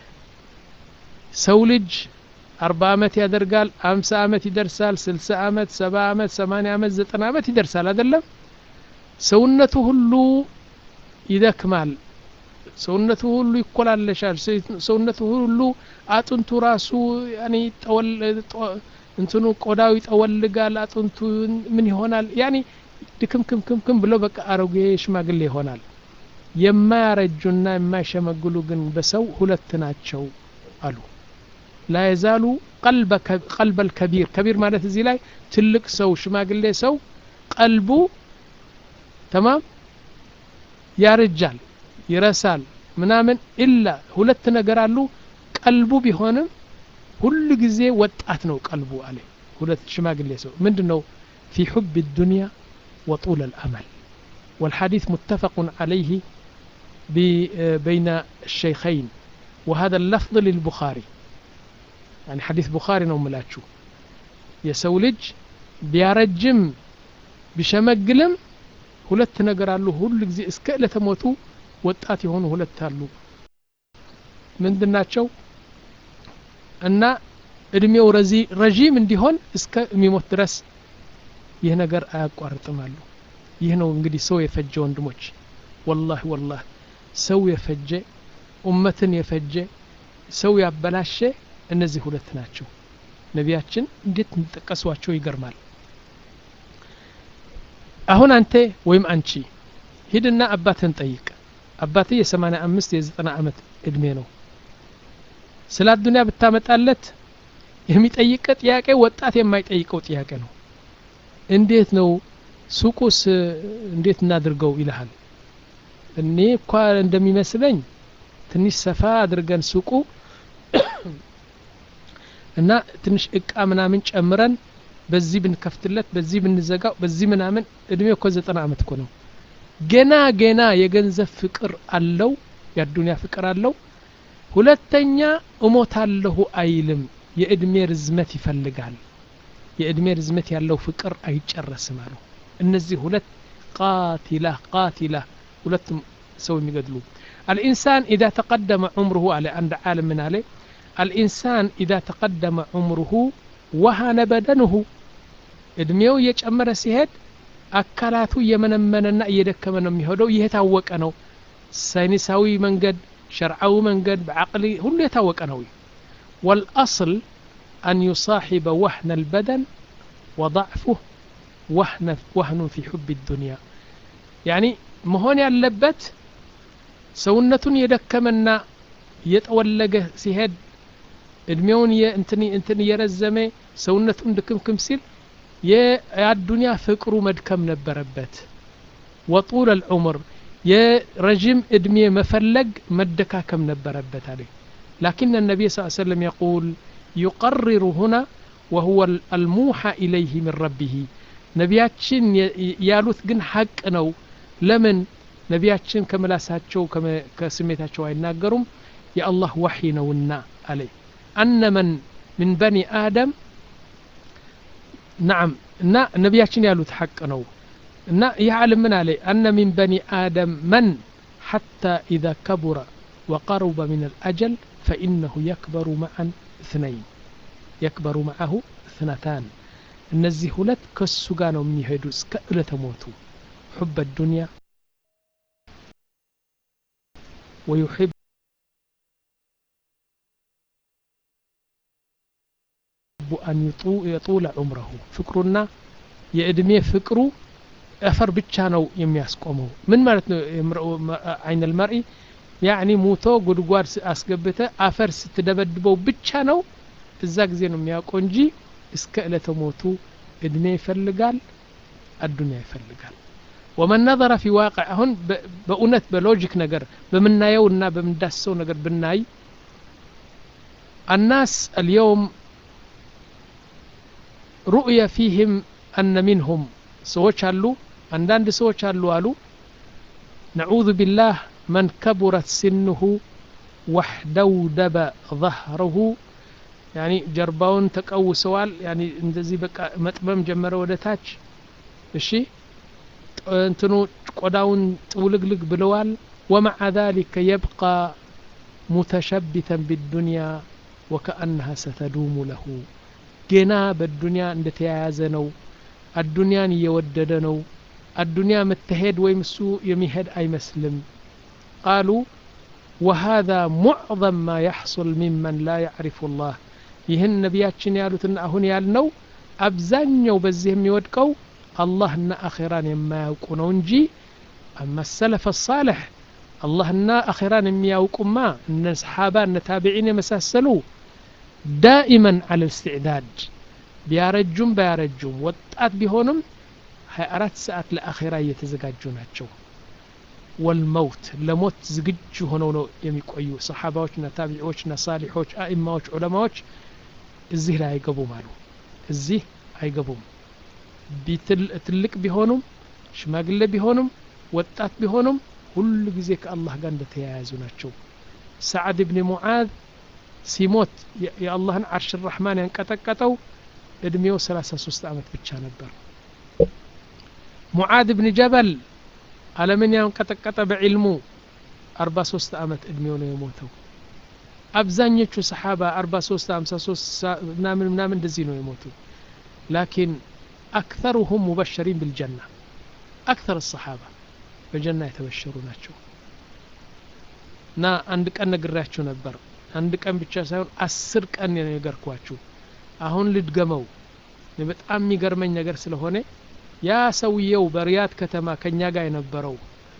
سولج أربع عمت يدرقال أمس عمت يدرسال سلس عمت سبع عمت ثمانية عمت زتنا عمت يدرسال هذا اللم سونته هلو ይደክማል ሰውነቱ ሁሉ ይኮላለሻል ሰውነቱ ሁሉ አጥንቱ ራሱ ያኔ እንትኑ ቆዳው ይጠወልጋል አጥንቱ ምን ይሆናል ያኔ ድክምክምክምክም ብሎ በቃ አሮጌ ሽማግሌ ይሆናል የማያረጁና የማይሸመግሉ ግን በሰው ሁለት ናቸው አሉ ላ የዛሉ ቀልበል ከቢር ከቢር ማለት እዚህ ላይ ትልቅ ሰው ሽማግሌ ሰው ቀልቡ ተማም ያረጃል ይረሳል ምናምን ኢላ ሁለት ነገር አሉ ቀልቡ ቢሆንም ሁሉ ጊዜ ወጣት ነው ቀልቡ አለ ሁለት ሽማግሌ ሰው ምንድ ነው في حب الدنيا وطول الأمل والحديث متفق عليه بين الشيخين وهذا اللفظ للبخاري يعني حديث بخاري ነው ምላችሁ የሰው ልጅ ቢያረጅም ቢሸመግልም ሁለት ነገር አሉ ሁሉ ጊዜ እስከ ዕለተ ሞቱ ወጣት የሆኑ ሁለት አሉ ምንድናቸው እና እድሜው ረዥም እንዲሆን እስከ የሚሞት ድረስ ይህ ነገር አያቋርጥም አሉ ይህ ነው እንግዲህ ሰው የፈጀ ወንድሞች ወላሂ ወላሂ ሰው የፈጀ ኡመትን የፈጀ ሰው ያበላሸ እነዚህ ሁለት ናቸው ነቢያችን እንዴት እንጠቀሷቸው ይገርማል አሁን አንተ ወይም አንቺ ሂድና አባትህን ጠይቅ አባትህ የሰማንያ አምስት የዘጠና ዓመት እድሜ ነው ስለ አዱኒያ ብታመጣለት የሚጠይቀ ጥያቄ ወጣት የማይጠይቀው ጥያቄ ነው እንዴት ነው ሱቁስ እንዴት እናድርገው ይልሃል እኔ እኳ እንደሚመስለኝ ትንሽ ሰፋ አድርገን ሱቁ እና ትንሽ እቃ ምናምን ጨምረን በዚህ ብንከፍትለት በዚህ ብንዘጋው በዚህ ምናምን እድሜ እኮ ዘጠና አመት እኮ ነው ገና ገና የገንዘብ ፍቅር አለው የአዱኒያ ፍቅር አለው ሁለተኛ እሞታለሁ አይልም የእድሜ ርዝመት ይፈልጋል የእድሜ ርዝመት ያለው ፍቅር አይጨረስም አሉ እነዚህ ሁለት ቃቲላ ቃቲላ ሁለቱም ሰው የሚገድሉ الإنسان إذا تقدم عمره على عند عالم من عليه الإنسان إذا تقدم عمره وهن بدنه እድሜው እየጨመረ ሲሄድ አካላቱ እየመነመነና እየደከመ ነው የሚሄደው ይህ የታወቀ ነው ሳይንሳዊ መንገድ ሸርዓዊ መንገድ በዓቅሊ ሁሉ የታወቀ ነው والأصل أن يصاحب وهن البدن وضعفه وهن, وهن في حب الدنيا يعني መሆን ያለበት ሰውነቱን የደከመና እየጠወለገ ሲሄድ እድሜውን እንትን እየረዘመ ሰውነቱን ድክምክም ሲል የአዱንያ ፍቅሩ መድከም ነበረበት ወጡል አልዑምር የረዥም እድሜ መፈለግ መደካከም ነበረበት አለ لكن النبي صلى الله عليه وسلم يقول يقرر هنا وهو الموحى إليه من ربه ነቢያችን ያሉት ግን ሐቅ ነው ለምን ነቢያችን ከምላሳቸው ከስሜታቸው አይናገሩም የአላህ ዋሒ ነውና አለ አነ መን ምን በኒ አደም ናም እና ነቢያችን ያሉት ሐቅ ነው እና ይህ ዓለም ምን አለ አነ ሚን በኒ አደም መን ሐታ ኢዛ ከቡረ ወቀሩበ ምን አልአጀል ፈኢነሁ የክበሩ መዓን እትነይን የክበሩ መዓሁ እትነታን እነዚህ ሁለት ከሱ ጋር ነው የሚሄዱ እስከ እለተ ሞቱ ሑበ ዱንያ ويحب أن يطول عمره فكرنا የእድሜ ፍቅሩ አፈር ብቻ ነው የሚያስቆመው ምን ማለት ነው አይን ልመርኢ ያኒ ሙቶ ጉድጓድ አስገብተ አፈር ስትደበድበው ብቻ ነው እዛ ጊዜ ነው የሚያውቀው እንጂ እስከ እለተ ሞቱ እድሜ ይፈልጋል አዱኒያ ይፈልጋል ወመን ነظረ ፊ ዋቅዕ አሁን በእውነት በሎጂክ ነገር በምናየው እና በምንዳስሰው ነገር ብናይ الناس اليوم رؤية فيهم أن منهم سوش አሉ አንዳንድ ሰዎች አሉ አሉ نعوذ بالله من كبرت سنه واحدودب ظهره يعني ጀርባውን ተቀውሰዋል يعني እንደዚህ በቃ መጥመም ጀመረ ወደ ታች እሺ እንትኑ ቆዳውን ጥውልግልግ ብለዋል ومع ذلك يبقى متشبثا بالدنيا وكأنها ستدوم له ገና በዱንያ እንደተያያዘ ነው አዱንያን እየወደደ ነው አዱንያ መተሄድ ወይም እሱ የሚሄድ አይመስልም ቃሉ وهذا معظم ما يحصل ممن لا يعرف الله ይህን ነቢያችን ያሉትና አሁን ያልነው አብዛኛው በዚህ የሚወድቀው አላህና አኼራን የማያውቁ ነው እንጂ አማ ሰለፈ ሳልሕ አላህና አኼራን የሚያውቁማ እነ ሰሓባ እነ ታቢዒን የመሳሰሉ ዳኢመን አለ እስትዕዳድ ቢያረጁም ባያረጁም ወጣት ቢሆንም 24 ሰዓት ለአኼራ እየተዘጋጁ ናቸው ወልመውት ለሞት ዝግጁ ሆነው ነው የሚቆዩ ሰሓባዎችና ታቢዒዎችና ሳሊሖች አኢማዎች ዑለማዎች እዚህ ላይ አይገቡም አሉ እዚህ አይገቡም ትልቅ ቢሆኑም ሽማግሌ ቢሆኑም ወጣት ቢሆኑም ሁሉ ጊዜ ከአላህ ጋር እንደተያያዙ ናቸው ሰዓድ ብን ሙዓዝ ሲሞት የአላህን ዓርሽ ራሕማን ያንቀጠቀጠው እድሜው 33 ዓመት ብቻ ነበር ሙዓዝ ብን ጀበል ዓለምን ያንቀጠቀጠ በዕልሙ 43 ዓመት እድሜው ነው የሞተው አብዛኞቹ ሰሓባ 43 53 ምናምን ምናምን እንደዚህ ነው የሞቱ ላኪን አክተሩሁም ሙበሸሪን ብልጀና አክተር ሰሓባ በጀና የተበሸሩ ናቸው እና አንድ ቀን ነግሬያችሁ ነበር አንድ ቀን ብቻ ሳይሆን አስር ቀን ነው የነገርኳችሁ አሁን ልድገመው በጣም የሚገርመኝ ነገር ስለሆነ ያ ሰውየው በሪያድ ከተማ ከኛ ጋር የነበረው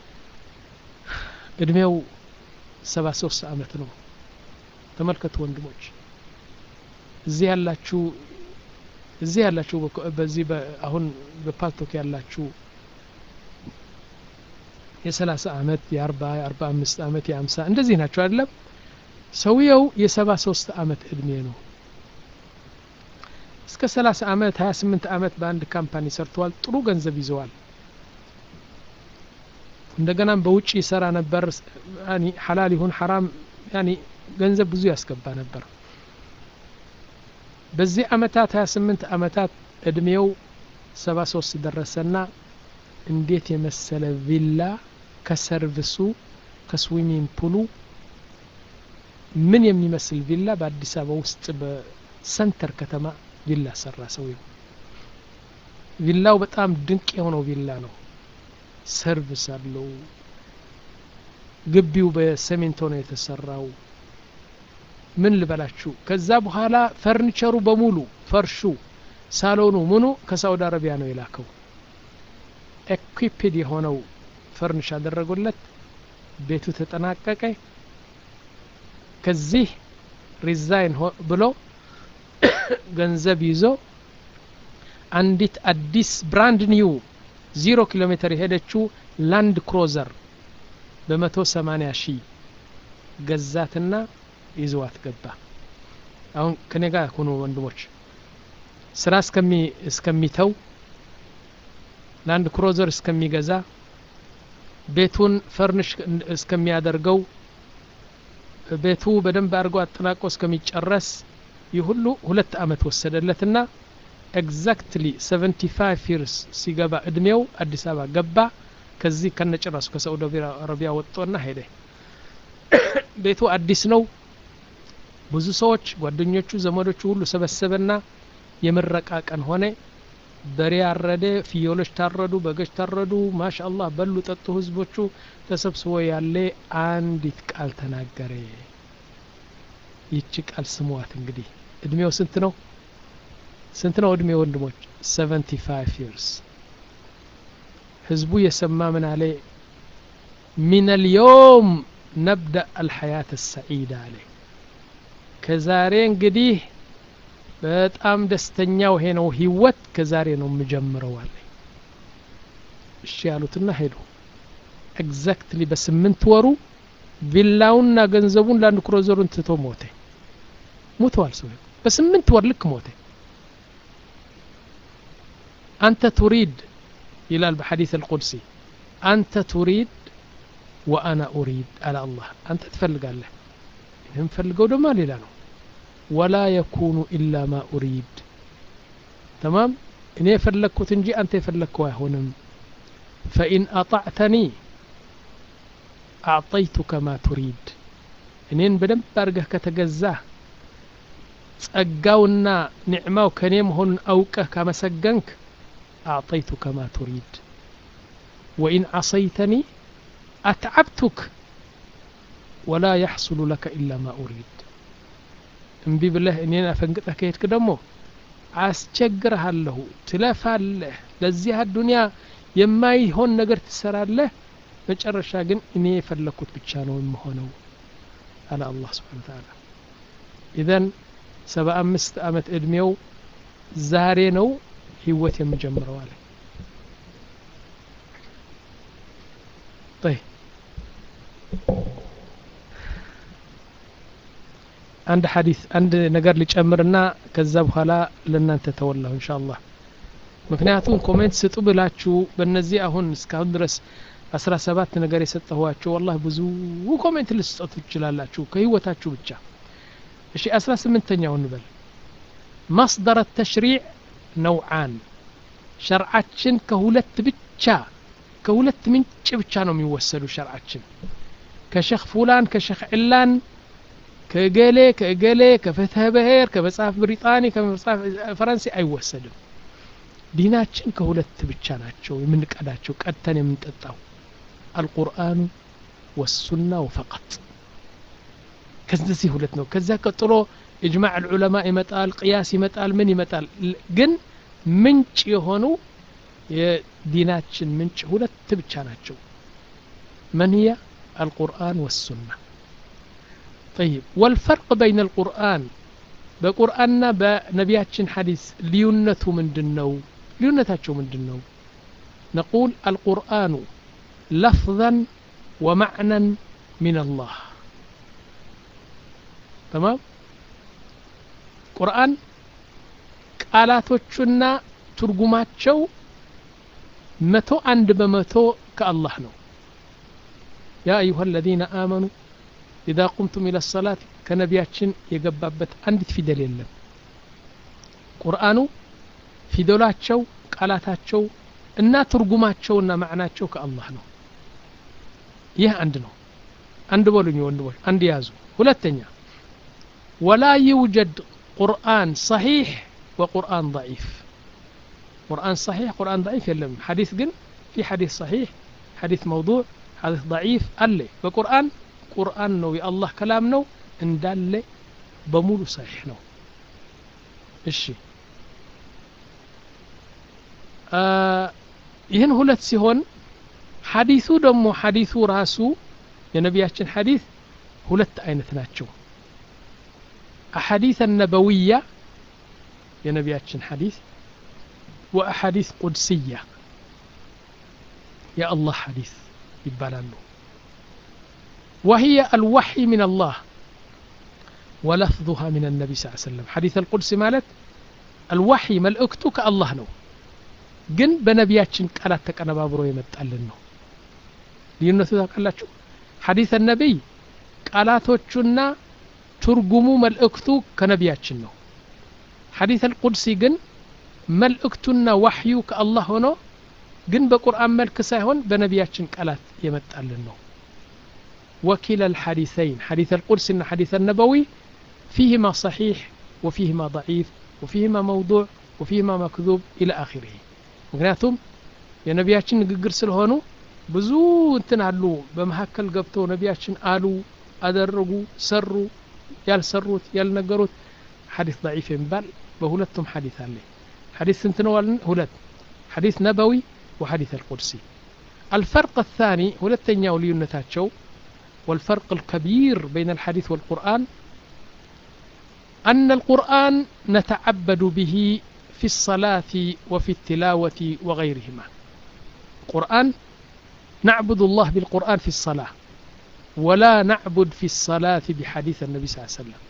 እድሜው ሰባ ሶስት አመት ነው ተመልከቱ ወንድሞች እዚህ ያላችሁ እዚህ ያላችሁ በዚህ አሁን በፓልቶክ ያላችሁ የሰላሳ አመት የአርባ የአርባ አምስት አመት የአምሳ እንደዚህ ናቸው አይደለም ሰውየው የሰባ ሶስት አመት እድሜ ነው እስከ ሰላሳ አመት ሀያ ስምንት አመት በአንድ ካምፓኒ ሰርተዋል ጥሩ ገንዘብ ይዘዋል እንደገናም በውጭ ይሰራ ነበር ሐላል ይሁን ሐራም ያኒ ገንዘብ ብዙ ያስገባ ነበር በዚህ አመታት 28 አመታት እድሜው 73 ደረሰና እንዴት የመሰለ ቪላ ከሰርቪሱ ከስዊሚንግ ፑሉ ምን የሚመስል ቪላ በአዲስ አበባ ውስጥ በሰንተር ከተማ ቪላ ሰራ ሰውየው ቪላው በጣም ድንቅ የሆነው ቪላ ነው ሰርቪስ አለው ግቢው በሰሜንቶ ነው የተሰራው ምን ልበላችሁ ከዛ በኋላ ፈርኒቸሩ በሙሉ ፈርሹ ሳሎኑ ምኑ ከሳውዲ አረቢያ ነው የላከው ኤኩፒድ የሆነው ፈርኒሽ አደረጉለት ቤቱ ተጠናቀቀ ከዚህ ሪዛይን ብሎ ገንዘብ ይዞ አንዲት አዲስ ብራንድ ኒው ዚሮ ኪሎ ሜትር የሄደችው ላንድ ክሮዘር በመቶ ሰማኒያ ሺህ ገዛትና ይዘዋት ገባ አሁን ከኔ ጋር ሁኑ ወንድሞች ስራ እስከሚተው ላንድ ክሮዘር እስከሚገዛ ቤቱን ፈርንሽ እስከሚያደርገው ቤቱ በደንብ አድርጎ አጠናቆ እስከሚጨረስ ይህ ሁሉ ሁለት አመት ወሰደለትና ኤግዛክትሊ 75 ይርስ ሲገባ እድሜው አዲስ አበባ ገባ ከዚህ ከነጭራሱ ከሳዑዲ አረቢያ ወጥቶና ሄደ ቤቱ አዲስ ነው ብዙ ሰዎች ጓደኞቹ ዘመዶቹ ሁሉ ሰበሰበና የምረቃ ቀን ሆነ በሬ አረደ ፍየሎች ታረዱ በገች ታረዱ ማሻ አላህ በሉ ጠጡ ህዝቦቹ ተሰብስቦ ያለ አንዲት ቃል ተናገረ ይቺ ቃል ስሟት እንግዲህ እድሜው ስንት ነው ስንት ነው እድሜ ወንድሞች 75 ይርስ ህዝቡ የሰማ ምን አለ ሚን አልየውም ነብዳ አልሐያት ሰዒዳ አለ ከዛሬ እንግዲህ በጣም ደስተኛው ይሄ ነው ህይወት ከዛሬ ነው የምጀምረው አለ እሺ ያሉትና ሄዱ ኤግዛክትሊ በስምንት ወሩ ቪላውና ገንዘቡን ለአንድ ክሮዘሩን ትቶ ሞተ ሞተዋል ሰው በስምንት ወር ልክ ሞተ አንተ ቱሪድ ይላል በሐዲስ አልቁድሲ አንተ ቱሪድ ወአና ኡሪድ አለ አላህ አንተ ትፈልጋለህ የምፈልገው ደግሞ ሌላ ነው ወላ የኩኑ ኢላ ማ ኡሪድ ተማም እኔ የፈለግኩት እንጂ አንተ የፈለግከው አይሆንም ፈኢን አጣዕተኒ አዕጠይቱከ ማ ቱሪድ እኔን በደንብ አድርገህ ከተገዛህ ጸጋውና ኒዕማው ከኔ መሆኑን አውቀህ ካመሰገንክ አዕጠይቱከ ማ ቱሪድ ወኢን ዓሰይተኒ አትዓብቱክ ወላ የሕሱሉ ለከ ኢላ ማ ኡሪድ እምቢ ብለህ እኔን አፈንግጠህ ከሄድክ ደግሞ አስቸግርሃለሁ ትለፋለህ ለዚህ አዱንያ የማይሆን ነገር ትሰራለህ መጨረሻ ግን እኔ የፈለግኩት ብቻ ነው የምሆነው አለ አላህ ስብሓን ተዓላ ኢዘን ሰባ አምስት አመት እድሜው ዛሬ ነው ህይወት የምጀምረው አለ طيب አንድ ሐዲስ አንድ ነገር ሊጨምርና ከዛ በኋላ ለእናንተ ተወላሁ እንሻ አላህ ምክንያቱም ኮሜንት ስጡ ብላችሁ በእነዚህ አሁን እስካሁን ድረስ አስራ ሰባት ነገር የሰጠኋቸው ወላሂ ብዙ ኮሜንት ልስጠቱ ትችላላችሁ ከህይወታችሁ ብቻ እሺ አስራ ስምንተኛው እንበል ማስደር ተሽሪዕ ነውዓን ሸርዓችን ከሁለት ብቻ ከሁለት ምንጭ ብቻ ነው የሚወሰዱ ሸርዓችን ከሸክ ፉላን ከሸክ ዕላን ከእገሌ ከእገሌ ከፍትሐ ብሔር ከመጽሐፍ ብሪጣኒ ከመጽሐፍ ፈረንሳይ አይወሰድም ዲናችን ከሁለት ብቻ ናቸው የምንቀዳቸው ቀድተን የምንጠጣው አልቁርአኑ ወሱና ወፈቀጥ ከዚህ ሁለት ነው ከዚያ ቀጥሎ እጅማዕ ልዑለማ ይመጣል ቅያስ ይመጣል ምን ይመጣል ግን ምንጭ የሆኑ የዲናችን ምንጭ ሁለት ብቻ ናቸው من هي القرآن والسنة طيب والفرق بين القرآن بقرآننا بنبياتشن حديث ليونته من دنو ليونتاتشو من دنو نقول القرآن لفظا ومعنى من الله تمام ቁርአን ቃላቶቹና ትርጉማቸው መቶ አንድ በመቶ ከአላህ ነው ያ አዩሃ አለዚነ አመኑ ኢዛ ቁምቱም ኢለ ሰላት ከነቢያችን የገባበት አንዲት ፊደል የለም ቁርአኑ ፊደላቸው ቃላታቸው እና ትርጉማቸውና ማዕናቸው ከአላህ ነው ይህ አንድ ነው አንድ በሉኝ ወንድሞች አንድ ያዙ ሁለተኛ ወላ ይውጀድ ቁርአን ሰሒሕ ወቁርአን ضዒፍ ቁርአን ሰሒሕ ቁርአን ضዒፍ የለም ሐዲስ ግን ፊ ሐዲስ ሰሒሕ ሐዲስ መውዱዕ ሐዲስ ضዒፍ አለ በቁርአን ቁርአን ነው የአላህ ከላም ነው እንዳለ በሙሉ ሰሒሕ ነው እሺ ይህን ሁለት ሲሆን ሐዲሱ ደግሞ ሐዲሱ ራሱ የነቢያችን ሐዲስ ሁለት አይነት ናቸው أحاديث النبوية ينبياتشن حديث وأحاديث قدسية يا الله حديث يبالالو وهي الوحي من الله ولفظها من النبي صلى الله عليه وسلم حديث القدس مالت الوحي ملئكتك الله نو ግን በነቢያችን ቃላት ተቀነባብሮ የመጣልን ነው ልዩነቱ ታውቃላችሁ ሐዲስ ነቢይ ቃላቶቹና ትርጉሙ መልእክቱ ከነቢያችን ነው ሐዲስ አልቁድሲ ግን መልእክቱና ዋሕዩ ከአላህ ሆኖ ግን በቁርአን መልክ ሳይሆን በነቢያችን ቃላት የመጣልን ነው وكلا الحديثين حديث القدس حديث النبوي فيهما صحيح وفيهما ضعيف وفيهما موضوع وفيهما مكذوب إلى آخره ምክንያቱም የነቢያችን ንግግር ስለሆኑ ብዙ እንትን አሉ በመካከል ገብተው ነቢያችን አሉ አደረጉ ሰሩ ያልሰሩት ያልነገሩት ሐዲስ ضعيف የሚባል በሁለቱም ሐዲስ አለ ሐዲስ ስንት ነው ሁለት ሐዲስ ነበዊ وحديث القدسي الفرق الثاني ሁለተኛው ልዩነታቸው والفرق الكبير بين الحديث والقرآن أن القرآن نتعبد به في الصلاة وفي التلاوة وغيرهما قرآن نعبد الله بالقرآن في الصلاة ولا نعبد في الصلاة بحديث النبي صلى الله عليه وسلم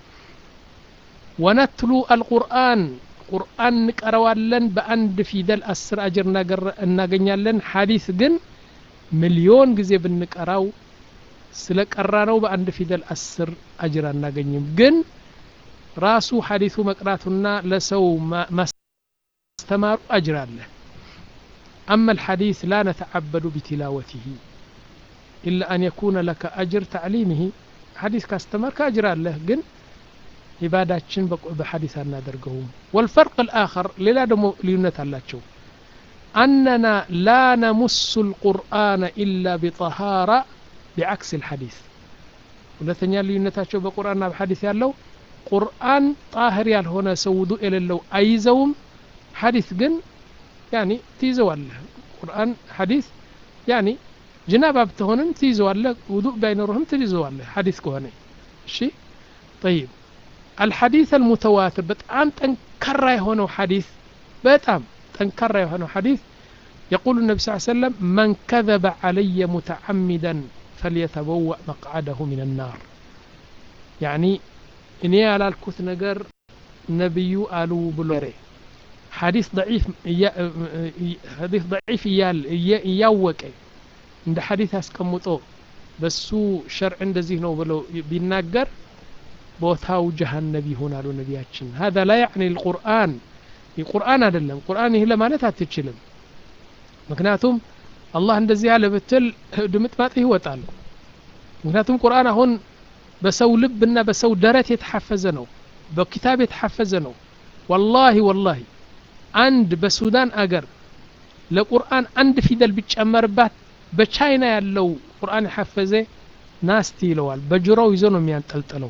ونتلو القرآن قرآن نقرواለን በአንድ ፊደል አስር አጅር እናገኛለን ሐዲስ ግን ሚሊዮን ጊዜ ብንቀራው ስለ ቀራ ነው በአንድ ፊደል አስር አጅር አናገኝም ግን ራሱ ሐዲሱ መቅራቱና ለሰው ማስተማሩ አጅር አለ أما الحديث لا نتعبد بتلاوته إلا أن يكون لك أجر تعليمه حديث كاستمر كأجر له جن عباداتشن بحديث نادرقهم والفرق الآخر للا دمو ليونة الله أننا لا نمس القرآن إلا بطهارة بعكس الحديث ሁለተኛ ልዩነታቸው በቁርአንና በሐዲስ ያለው ቁርአን ጣህር ያልሆነ ሰው ውዱእ የሌለው አይዘውም ሐዲስ ግን ያኒ ትይዘዋለህ ቁርአን ሐዲስ ያኒ ጅናባ ብትሆንም ትይዘዋለህ ውዱእ ባይኖርህም ትይዘዋለህ ሐዲስ ከሆነ እሺ ጠይብ አልሐዲስ አልሙተዋትር በጣም ጠንካራ የሆነው ሐዲስ በጣም ጠንካራ የሆነው ሐዲስ يقول النبي صلى الله عليه وسلم من كذب علي متعمدا فليتبوأ مقعده من النار يعني እኔ ያላልኩት ነገር ነቢዩ አሉ ብሎ ሐዲስ ضعيف ሐዲስ ضعيف እያወቀ እንደ ሐዲት አስቀምጦ በሱ ሸርዕ እንደዚህ ነው ብለው ቢናገር ቦታው ጀሃነብ ይሆናሉ ነቢያችን هذا لا يعني القرآن የቁርአን አይደለም ቁርአን ይህ ለማለት አትችልም ምክንያቱም አላህ እንደዚህ ያለ ብትል ድምጥማጥ ይወጣል ምክንያቱም ቁርአን አሁን በሰው ልብና በሰው ደረት የተሐፈዘ ነው በኪታብ የተሐፈዘ ነው ወላሂ ወላሂ አንድ በሱዳን አገር ለቁርአን አንድ ፊደል ቢጨመርባት በቻይና ያለው ቁርአን የሐፈዘ ናስቲ ይለዋል በጆሮው ይዞ ነው የሚያንጠልጥለው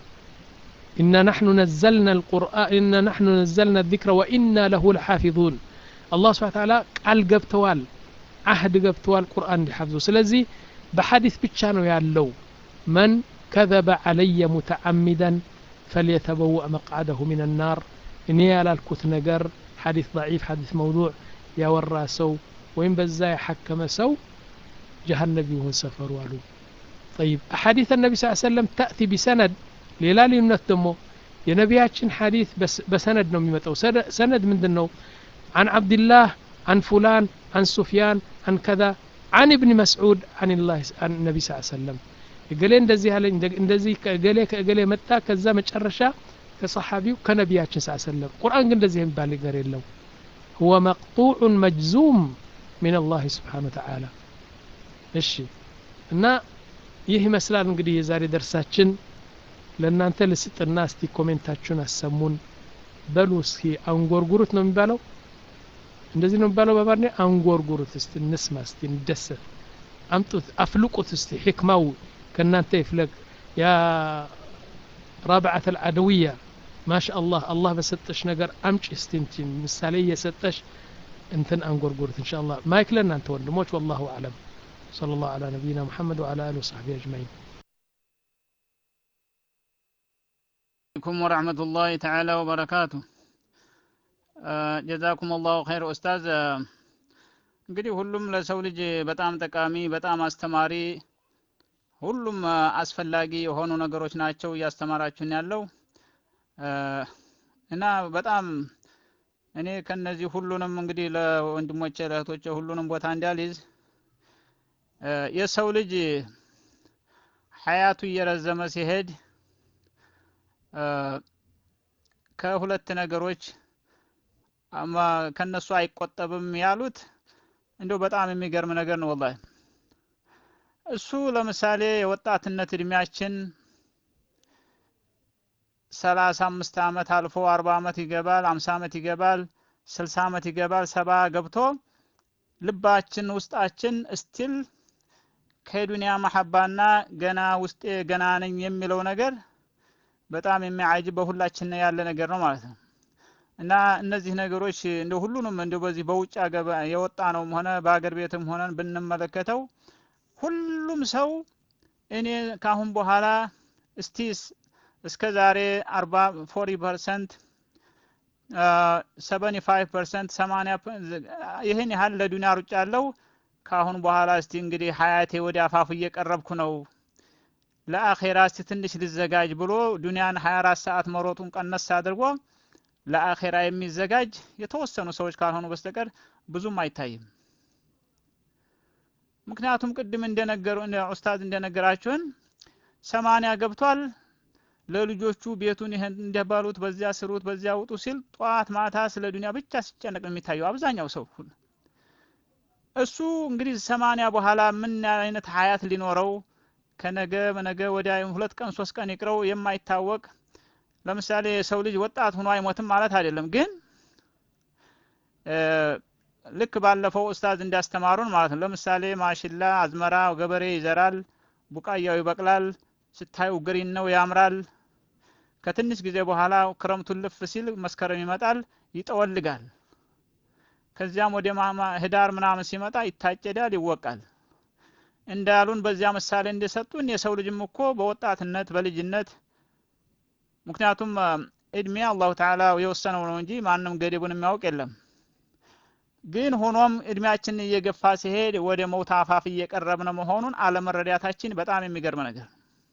إنا نحن نزلنا القرآن إنا نحن نزلنا الذكر وإنا له لحافظون الله سبحانه وتعالى قال قبتوال عهد قبتوال قرآن لحفظه سلزي بحديث بتشانو يالو من كذب علي متعمدا فليتبوأ مقعده من النار إني على الكت نجر حديث ضعيف حديث موضوع يا ورا سو وين بزاي حكم سو جهنم يهون سفر والو طيب أحاديث النبي صلى الله عليه وسلم تأتي بسند ሌላ ልዩነት ደግሞ የነቢያችን ሐዲት በሰነድ ነው የሚመጣው ሰነድ ምንድን ነው عن عبد الله عن فلان عن سفيان عن كذا عن ابن مسعود عن الله عن النبي صلى الله عليه وسلم እገሌ እንደዚህ ያለኝ እንደዚህ ከእገሌ ከእገሌ መጣ ከዛ መጨረሻ ከሰሓቢው ከነቢያችን ስ ሰለም ቁርአን ግን እንደዚህ የሚባል ነገር የለው هو مقطوع مجزوم من الله سبحانه وتعالى እሺ እና ይህ ይመስላል እንግዲህ የዛሬ ደርሳችን ለእናንተ ልስጥና እስቲ ኮሜንታችሁን አሰሙን በሉ እስኪ አንጎርጉሩት ነው የሚባለው እንደዚህ ነው የሚባለው በአማርኛ አንጎርጉሩት እስቲ እንስማ እስቲ እንደሰት አምጡት አፍልቁት እስቲ ሕክማው ከእናንተ ይፍለቅ ያ ራብዓት አልዓደውያ ማሻ አላህ አላህ በሰጠሽ ነገር አምጪ እስቲ እንትን ምሳሌ እየሰጠሽ እንትን አንጎርጉሩት እንሻ አላህ ማይክ ለእናንተ ወንድሞች ወላሁ አለም صلى الله على نبينا محمد وعلى آله وصحبه أجمعين عليكم ورحمة الله تعالى وبركاته ጀዛኩም አላሁ ኸይር ኡስታዝ እንግዲህ ሁሉም ለሰው ልጅ በጣም ጠቃሚ በጣም አስተማሪ ሁሉም አስፈላጊ የሆኑ ነገሮች ናቸው እያስተማራችሁን ያለው እና በጣም እኔ ከነዚህ ሁሉንም እንግዲህ ለወንድሞቼ ለእህቶቼ ሁሉንም ቦታ እንዲያልይዝ የሰው ልጅ ሀያቱ እየረዘመ ሲሄድ ከሁለት ነገሮች አማ ከነሱ አይቆጠብም ያሉት እንደው በጣም የሚገርም ነገር ነው ወላሂ እሱ ለምሳሌ የወጣትነት እድሜያችን ሰላሳ አምስት አመት አልፎ አርባ አመት ይገባል አምሳ አመት ይገባል ስልሳ አመት ይገባል ሰባ ገብቶ ልባችን ውስጣችን እስቲል ከዱንያ መሐባና ገና ውስጤ ገና ነኝ የሚለው ነገር በጣም የሚያጅብ በሁላችን ያለ ነገር ነው ማለት ነው እና እነዚህ ነገሮች እንደ ሁሉንም እንደ በዚህ በውጭ የወጣ ነውም ሆነ በአገር ቤትም ሆነን ብንመለከተው ሁሉም ሰው እኔ ካሁን በኋላ እስቲ እስከ ዛሬ አርባ ፎሪ ፐርሰንት ሰቨኒ ፋይቭ ፐርሰንት ሰማኒያ ይህን ያህል ለዱኒያ ሩጫ ያለው ካሁን በኋላ እስቲ እንግዲህ ሀያቴ ወደ አፋፉ እየቀረብኩ ነው ለአኼራ እስቲ ትንሽ ልዘጋጅ ብሎ ዱንያን 24 ሰዓት መሮጡን ቀነስ አድርጎ ለአኼራ የሚዘጋጅ የተወሰኑ ሰዎች ካልሆኑ በስተቀር ብዙም አይታይም ምክንያቱም ቅድም እንደነገሩ ኡስታዝ እንደነገራችሁን ሰማንያ ገብቷል ለልጆቹ ቤቱን ይህን እንደባሉት በዚያ ስሩት በዚያ ውጡ ሲል ጠዋት ማታ ስለ ዱንያ ብቻ ሲጨነቅ ነው የሚታየው አብዛኛው ሰው ሁሉ እሱ እንግዲህ ሰማንያ በኋላ ምን አይነት ሀያት ሊኖረው ከነገ በነገ ወዲያ ሁለት ቀን ሶስት ቀን ይቅረው የማይታወቅ ለምሳሌ የሰው ልጅ ወጣት ሆኖ አይሞትም ማለት አይደለም ግን ልክ ባለፈው ኡስታዝ እንዲያስተማሩን ማለት ነው ለምሳሌ ማሽላ አዝመራ ገበሬ ይዘራል ቡቃያው ይበቅላል ስታዩ ግሪን ነው ያምራል ከትንሽ ጊዜ በኋላ ክረምቱን ልፍ ሲል መስከረም ይመጣል ይጠወልጋል ከዚያም ወደ ህዳር ምናምን ሲመጣ ይታጨዳል ይወቃል እንዳሉን በዚያ ምሳሌ እንደሰጡን የሰው ልጅም እኮ በወጣትነት በልጅነት ምክንያቱም እድሜ አላሁ ተዓላ የወሰነው ነው እንጂ ማንም ገደቡን የሚያውቅ የለም ግን ሆኖም እድሜያችን እየገፋ ሲሄድ ወደ መውት አፋፍ እየቀረብን መሆኑን አለመረዳታችን በጣም የሚገርም ነገር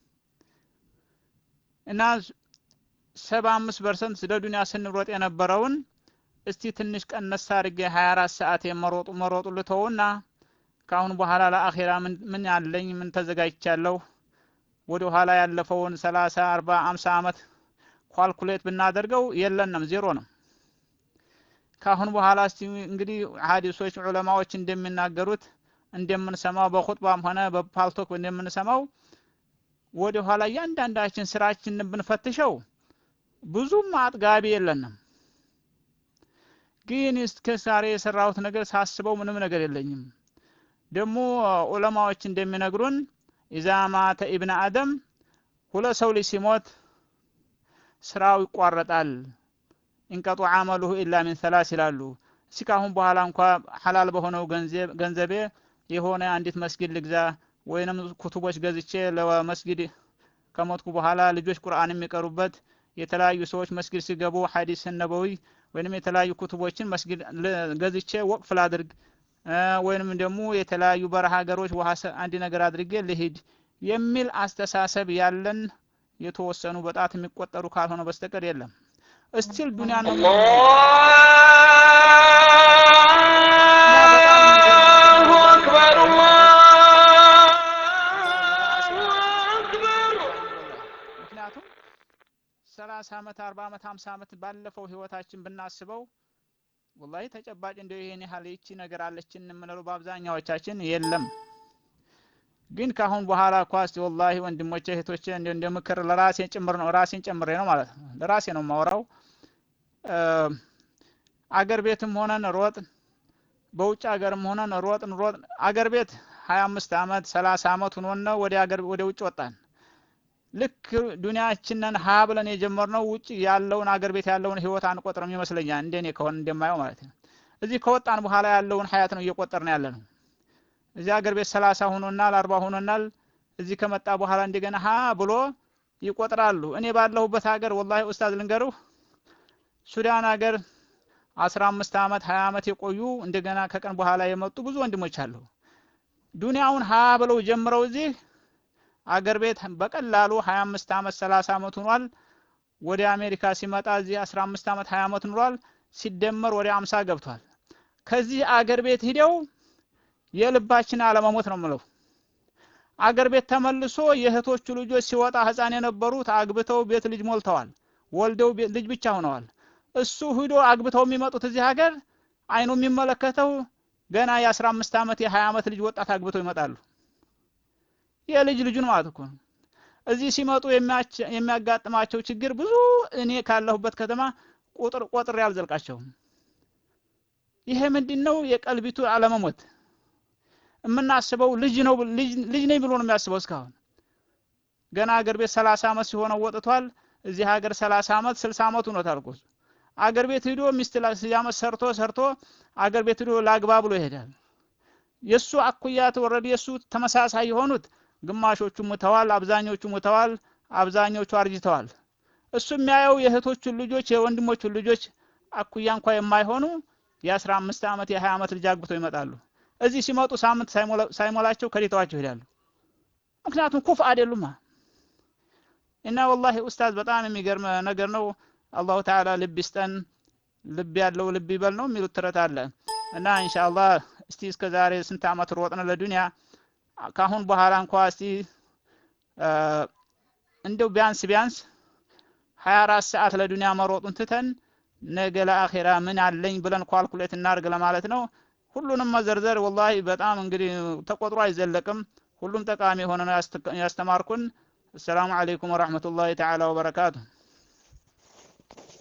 እና ሰባ አምስት ፐርሰንት ስለ ዱኒያ ስንሮጥ የነበረውን እስቲ ትንሽ ቀነስ አድርጌ ሀያ አራት ሰዓት የመሮጡ መሮጡ ልተውና ከአሁን በኋላ ለአኼራ ምን ምን አለኝ ምን ተዘጋጅቻለሁ ወደ ኋላ ያለፈውን ሰላሳ አርባ አምሳ አመት ኳልኩሌት ብናደርገው የለንም ዜሮ ነው ከአሁን በኋላ እስቲ እንግዲህ ሀዲሶች ዑለማዎች እንደሚናገሩት እንደምንሰማው በኹጥባም ሆነ በፓልቶክ እንደምንሰማው ወደ ኋላ እያንዳንዳችን ስራችንን ብንፈትሸው ብዙም አጥጋቢ የለንም ግን እስከ ዛሬ የሰራሁት ነገር ሳስበው ምንም ነገር የለኝም ደግሞ ዑለማዎች እንደሚነግሩን ኢዛ ማተ ኢብነ አደም ሁለት ሰው ልጅ ሲሞት ስራው ይቋረጣል ኢንቀጡ አመሉሁ ኢላ ሚን ሰላስ ይላሉ እስኪ ካሁን በኋላ እንኳ ሐላል በሆነው ገንዘቤ የሆነ አንዲት መስጊድ ልግዛ ወይንም ኩቱቦች ገዝቼ ለመስጊድ ከሞትኩ በኋላ ልጆች ቁርአን የሚቀሩበት የተለያዩ ሰዎች መስጊድ ሲገቡ ሐዲስ ነበዊ ወይንም የተለያዩ ኩቱቦችን መስጊድ ገዝቼ ወቅፍ ላድርግ ወይንም ደግሞ የተለያዩ በረሃ ሀገሮች ውሃ አንድ ነገር አድርጌ ልሂድ የሚል አስተሳሰብ ያለን የተወሰኑ በጣት የሚቆጠሩ ካልሆነ በስተቀር የለም እስቲል ዱንያ ነው ምክንያቱም ሰላሳ አመት አርባ አመት ሀምሳ አመት ባለፈው ህይወታችን ብናስበው ወላሂ ተጨባጭ እንደው ይሄን ያህል ይቺ ነገር አለችን የምንለው በአብዛኛዎቻችን የለም ግን ካሁን በኋላ ኳስ ወላሂ ወንድሞቼ እህቶቼ እንደ እንደ ምክር ለራሴ ጭምር ነው ራሴን ጨምሬ ነው ማለት ነው ለራሴ ነው የማወራው አገር ቤትም ሆነን ሮጥ በውጭ ሀገርም ሆነን ሮጥን ሮጥ አገር ቤት ሀያ አምስት አመት ሰላሳ አመት ሆኖን ነው ወደ አገር ወደ ውጭ ወጣን ልክ ዱንያችንን ሀ ብለን የጀመርነው ውጭ ያለውን አገር ቤት ያለውን ህይወት አንቆጥርም ይመስለኛል እንደኔ ከሆነ እንደማየው ማለት ነው እዚህ ከወጣን በኋላ ያለውን ሀያት ነው እየቆጠርን ያለ ነው እዚህ አገር ቤት ሰላሳ ሆኖናል አርባ ሆኖናል እዚህ ከመጣ በኋላ እንደገና ሀ ብሎ ይቆጥራሉ እኔ ባለሁበት ሀገር ወላሂ ኡስታዝ ልንገሩህ ሱዳን ሀገር አስራ አምስት አመት ሀያ አመት የቆዩ እንደገና ከቀን በኋላ የመጡ ብዙ ወንድሞች አሉ ዱንያውን ሀ ብለው ጀምረው እዚህ አገር ቤት በቀላሉ 25 አመት 30 አመት ሆኗል ወደ አሜሪካ ሲመጣ እዚህ 15 አመት 20 አመት ኑሯል ሲደመር ወደ 50 ገብቷል ከዚህ አገር ቤት ሂደው የልባችን አለመሞት ነው ምለው አገር ቤት ተመልሶ የእህቶቹ ልጆች ሲወጣ ህፃን የነበሩት አግብተው ቤት ልጅ ሞልተዋል ወልደው ልጅ ብቻ ሆነዋል እሱ ሂዶ አግብተው የሚመጡት እዚህ ሀገር አይኑ የሚመለከተው ገና የ15 አመት የ20 አመት ልጅ ወጣት አግብተው ይመጣሉ የልጅ ልጁን ማለት እኮ ነው እዚህ ሲመጡ የሚያጋጥማቸው ችግር ብዙ እኔ ካለሁበት ከተማ ቁጥር ቆጥሬ አልዘልቃቸውም ይሄ ምንድን ነው የቀልቢቱ አለመሞት የምናስበው ልጅ ነው ልጅ ነኝ ብሎ ነው የሚያስበው እስካሁን ገና አገር ቤት ሰላሳ አመት ሲሆነው ወጥቷል እዚህ ሀገር ሰላሳ አመት ስልሳ አመት ሆኖታል እኮ አገር ቤት ሂዶ ሚስት አመት ሰርቶ ሰርቶ አገር ቤት ሂዶ ላግባ ብሎ ይሄዳል የእሱ አኩያት ወረድ የእሱ ተመሳሳይ የሆኑት ግማሾቹ ሙተዋል አብዛኞቹ ሙተዋል አብዛኞቹ አርጅተዋል እሱ የሚያየው የእህቶቹን ልጆች የወንድሞቹን ልጆች አኩያ እንኳ የማይሆኑ የአስራ አምስት አመት የሀያ አመት ልጅ አግብተው ይመጣሉ እዚህ ሲመጡ ሳምንት ሳይሞላቸው ከዲተዋቸው ይሄዳሉ ምክንያቱም ኩፍ አይደሉማ እና ወላሂ ኡስታዝ በጣም የሚገርም ነገር ነው አላሁ ተዓላ ልብ ይስጠን ልብ ያለው ልብ ይበል ነው የሚሉት ትረት አለ እና ኢንሻአላህ እስቲ እስከ ዛሬ ስንት አመት ሮጥን ለዱንያ ካሁን በኋላ እንኳ እስቲ እንደው ቢያንስ ቢያንስ 24 ሰዓት ለዱንያ መሮጡን ትተን ነገ ለአኼራ ምን አለኝ ብለን ኳልኩሌት እናርግ ለማለት ነው ሁሉንም መዘርዘር ወላሂ በጣም እንግዲህ ተቆጥሮ አይዘለቅም ሁሉም ጠቃሚ የሆነ ነው ያስተማርኩን አሰላሙ አለይኩም ወራህመቱላሂ ተዓላ ወበረካቱሁ